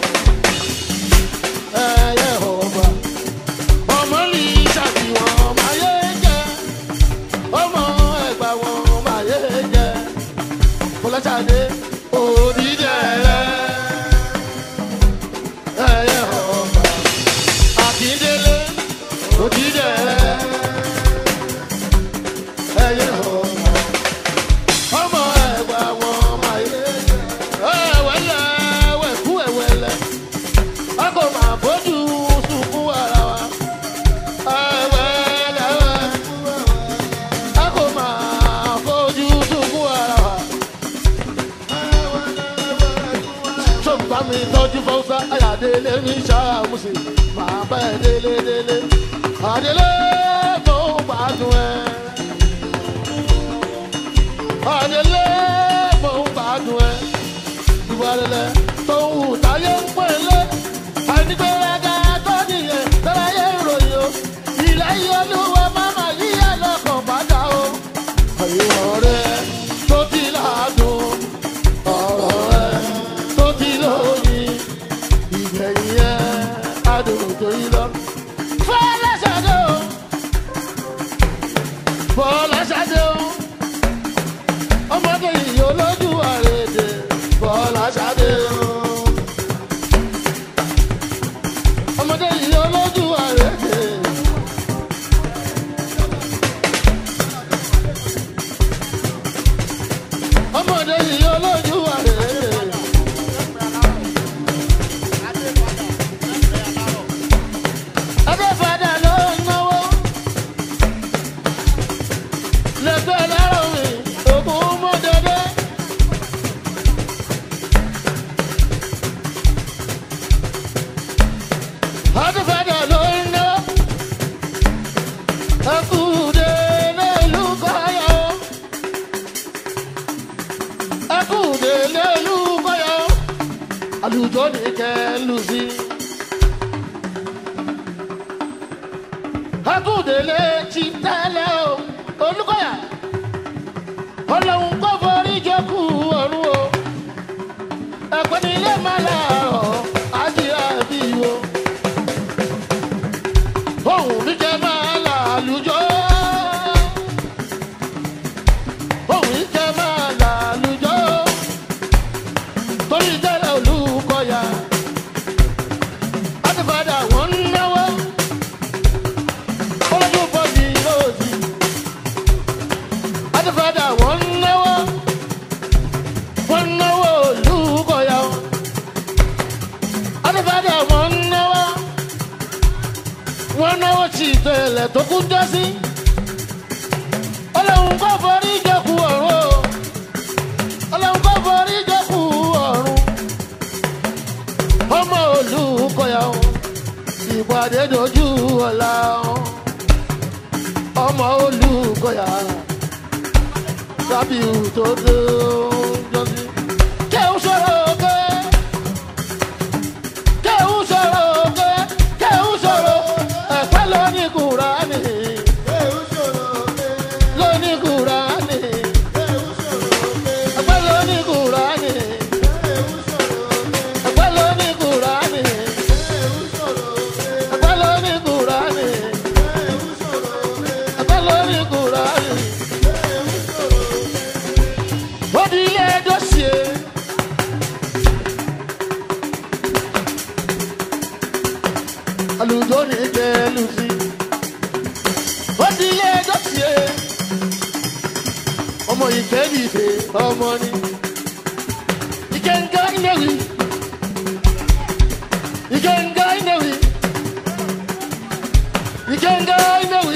ẹ yẹ ọba ọmọ ní ṣàfihàn máyé jẹ ọmọ ẹgbà wọn máyé jẹ kọlọ́sàdé òdìdẹrẹ ẹ yẹ ọba àkídélé òdìdẹrẹ ẹyẹ ọmọ ọmọ ẹgbà wọn máa yé ẹwẹlẹ ẹwẹkú ẹwẹlẹ a kò máa bójú sunkún ara wa ẹwẹlẹ ẹwẹkú a kò máa bójú sunkún ara wa. sọ̀gbà mi tọ́jú fọ́sá ayàdélé mi ṣàmùsì máa bá ẹ délé délé àdélé tó gbádùn ẹ àdélé mò ń gbádùn ẹ ìwàlẹ̀lẹ̀ tó ń wù táyé ń pè lé àìnígbéraga tó nìyẹn tẹ́láyé ìròyìn o ilẹ̀ yìí olúwa máma yíyá lọ́kàn padà o àyè ọ̀rẹ́ tó ti láàdùn ọ̀rọ̀ rẹ tó ti lóyìn ìgbẹ̀yìn ẹ̀ adùn tó yí lọ. fọlẹ́sàdé o fọlẹ́sàdé o ọmọdé yìí olójú àrèdè bọ́lá ṣadé o. ọmọdé yìí olójú àrèdè. ọmọdé yìí olójú àrèdè. adéfadà ló ń náwó. lẹ́gbẹ́ lárọ̀ mi ògùn mọ́ dédé. adéfadà ló ń ná. ẹkùdé nílùú kọ́yọ̀. ẹkùdé nílùú kọ́yọ̀. àlùjọ ní kẹ́lù sí. ẹkùdé ti tẹ́lẹ̀ o olùkọ́yà ọlọ́run kò forí jókù ọ̀run o ẹ̀pẹ́ ní ilé máa láàárọ̀ ájíra bí wo ohun mi jẹ́ máa là lùjọ́ ohun mi jẹ́ máa là lùjọ́ torí tẹ́lẹ̀ olùkọ́yà láti padà wọ́n ń náwó olójú bọ́ọ̀dì lóòsì adifada wọn náwó wọn náwó olùkọyà adifada wọn náwó wọn náwó tí ìtẹ̀lẹ̀ tó kún jọ sí ọlọ́run kò forí jẹ́kù ọ̀run o ọlọ́run kò forí jẹ́kù ọ̀run ọmọ olùkọyà ìpàdé dojú ọ̀la ọmọ olùkọyà sábì tó dé jọ́sí. Kéwù sọ̀rọ̀ òkè. Kéwù sọ̀rọ̀ òkè. Kéwù sọ̀rọ̀ ẹ̀pẹ́ lóní Kùránì. Lóní Kùránì. Ẹ̀pẹ́ lóní Kùránì. Ẹ̀pẹ́ lóní Kùránì. Ẹ̀pẹ́ lóní Kùránì. Ẹ̀pẹ́ lóní Kùránì. Ó di ilé dọ́sìé. Àlùjọ ní kẹlù sí. Ó di ilé dọ́sìé. Ọmọ ìfẹ́ dìde ọmọ ni. Ìkẹ́ńgá ìnáwí. Ìkẹ́ńgá ìnáwí. Ìkẹ́ńgá ìnáwí.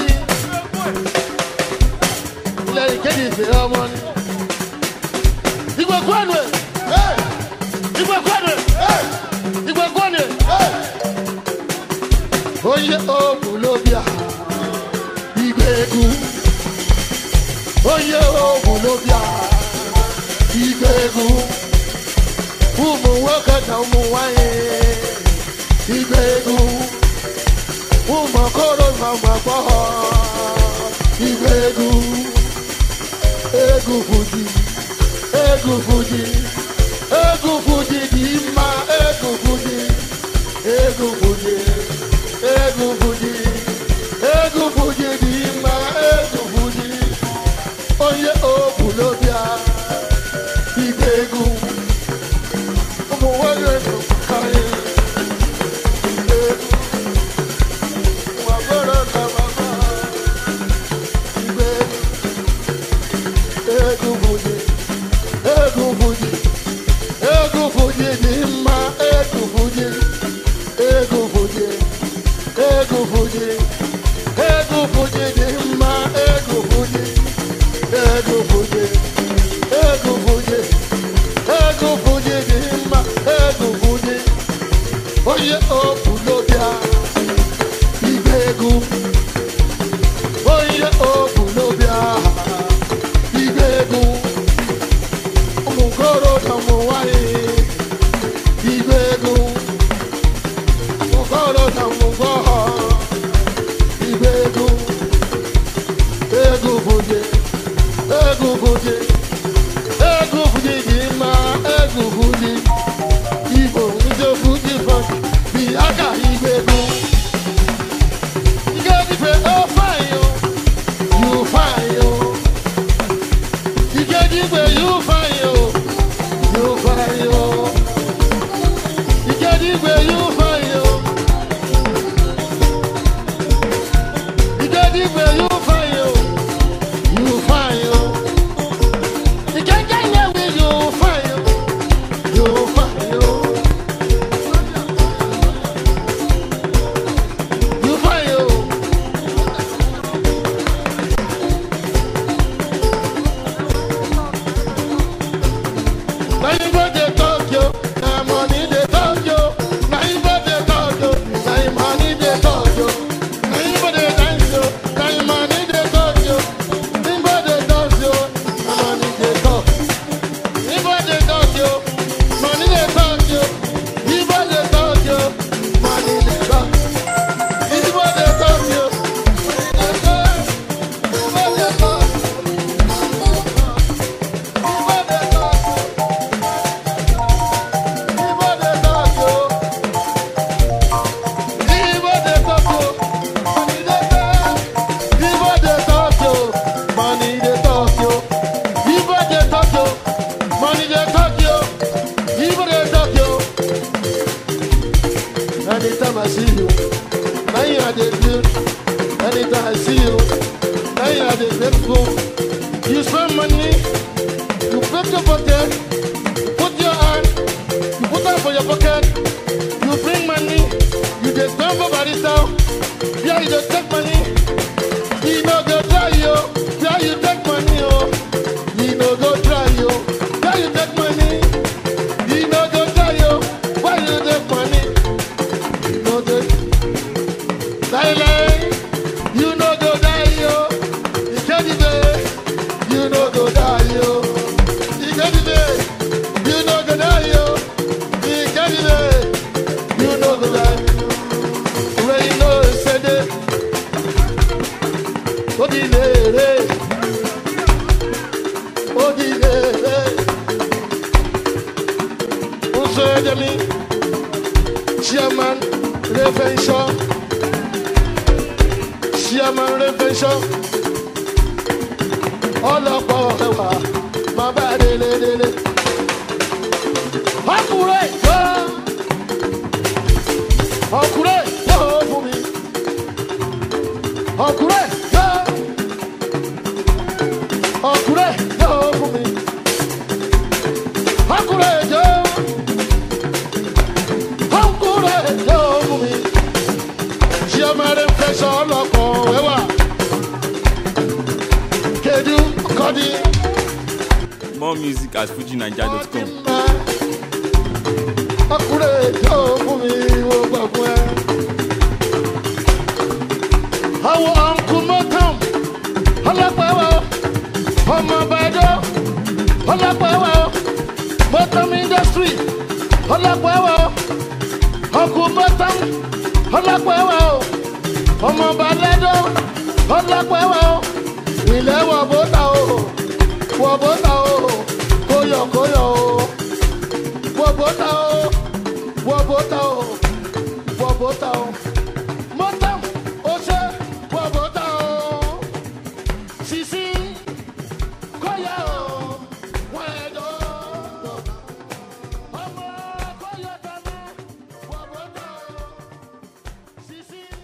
Ilé ìkéde ìfẹ́ ọmọ ni igwe kwanu igwe kwanu igwe kwanu onye obu lobi a ìgbégun oyè oògùn ló bí a ìgbégun umu wákàtà umu wáyé ìgbégun umu kóró màmá gbọ́ ìgbégun egun fújì egun fújì egun fújì kì í ma egun fújì egun fújì egun fújì egun fújì kì í ma egun fújì oyè òògùn ló bí a ìgbégun ọmọ wọlé ló káyé ìgbégun wà gbọ́dọ̀ ká bàbá ìgbégun egun fújì egun fújì egun fújì kì í ma egun fújì egun fújì egun fújì egun fújì kì í ma egun fújì egun fújì egun fújì egun fújì kì í ma egun fújì oyè òkú ló bíà ìgbégun oyè òkú ló bíà ìgbégun omukoro na mo wáyé ìgbégun omukoro na mo gbọ́ ìgbégun egun fújì egun fújì egun fújì kì í ma egun fújì ibo níjó fújì fọ́ọ̀kì bí aka ìgbégun ìgbédìfẹ́ ó fàyò yóò fàyò ìgbédìfẹ́ yóò fàyò yóò fàyò ìgbédìfẹ́ yóò fàyò ìgbédìfẹ́ yóò fàyò yóò fàyò ìgbédìfẹ́ yóò fàyò yóò fàyò. You find you. Now you go to Tokyo, now money they Tokyo. Now you go to Tokyo, now you money they Tokyo. Now you go to dance yo, now you money they Tokyo. You go to Tokyo, now money they Tokyo. You go to Tokyo, money they Tokyo. You go to Tokyo, money they Tokyo. You go to Tokyo, money they Tokyo. You go to Tokyo. Anytime I see you, now you are the good. Anytime I see you, now you are the grateful. You spend money, you put your pocket, you put your hand, you put hand for your pocket, you bring money, you just spend for barista, yeah, you just take money, you know go try you, yeah, you take money, oh, you know go try you, yeah, you take money, you know go try you, why you take money, you know take, lie, lie, you know go die, yo, you can't even, you know go die, yo. You can't even, you know go die, yo. You can't even, you know go die. Where you know said it. Odilere, odilere. Oso Edemi, Chairman, Reverend Shaw, Chairman Reverend Shaw ọlọ́pọ̀ ẹwà máa bá délé délé. ọkùnrin yóò ọkùnrin yóò fún mi. ọkùnrin yóò ọkùnrin yóò fún mi. ọkùnrin yóò ọkùnrin yóò fún mi. ṣé ọmọ rẹ ń fẹ́ sọ ọlọ́pọ̀ ẹwà. kedu kọ́ni. More music at fujinaija.com. ọkùnrin yóò fún mi wo gbà fún ẹ. àwọn ọ̀nkù mọ́tàn ọmọ bàdó ọlọ́pàá ẹwà o bottom industry ọlọ́pàá ẹwà o ọkù bottom ọlọ́pàá ẹwà o ọmọ bàdó ọlọ́pàá ẹwà o ilẹ̀ wọ̀ bọ́tà o wọ̀ bọ́tà o kóyọ̀ kóyọ̀ o wọ̀ bọ́tà o wọ̀ bọ́tà o wọ̀ bọ́tà o mọ́tà ó ṣe wọ̀ bọ́tà o sisi kóyọ̀ o wọ́n ẹ̀ dọ́ ọmọ kóyọ̀ dáná wọ̀ bọ́tà o sisi.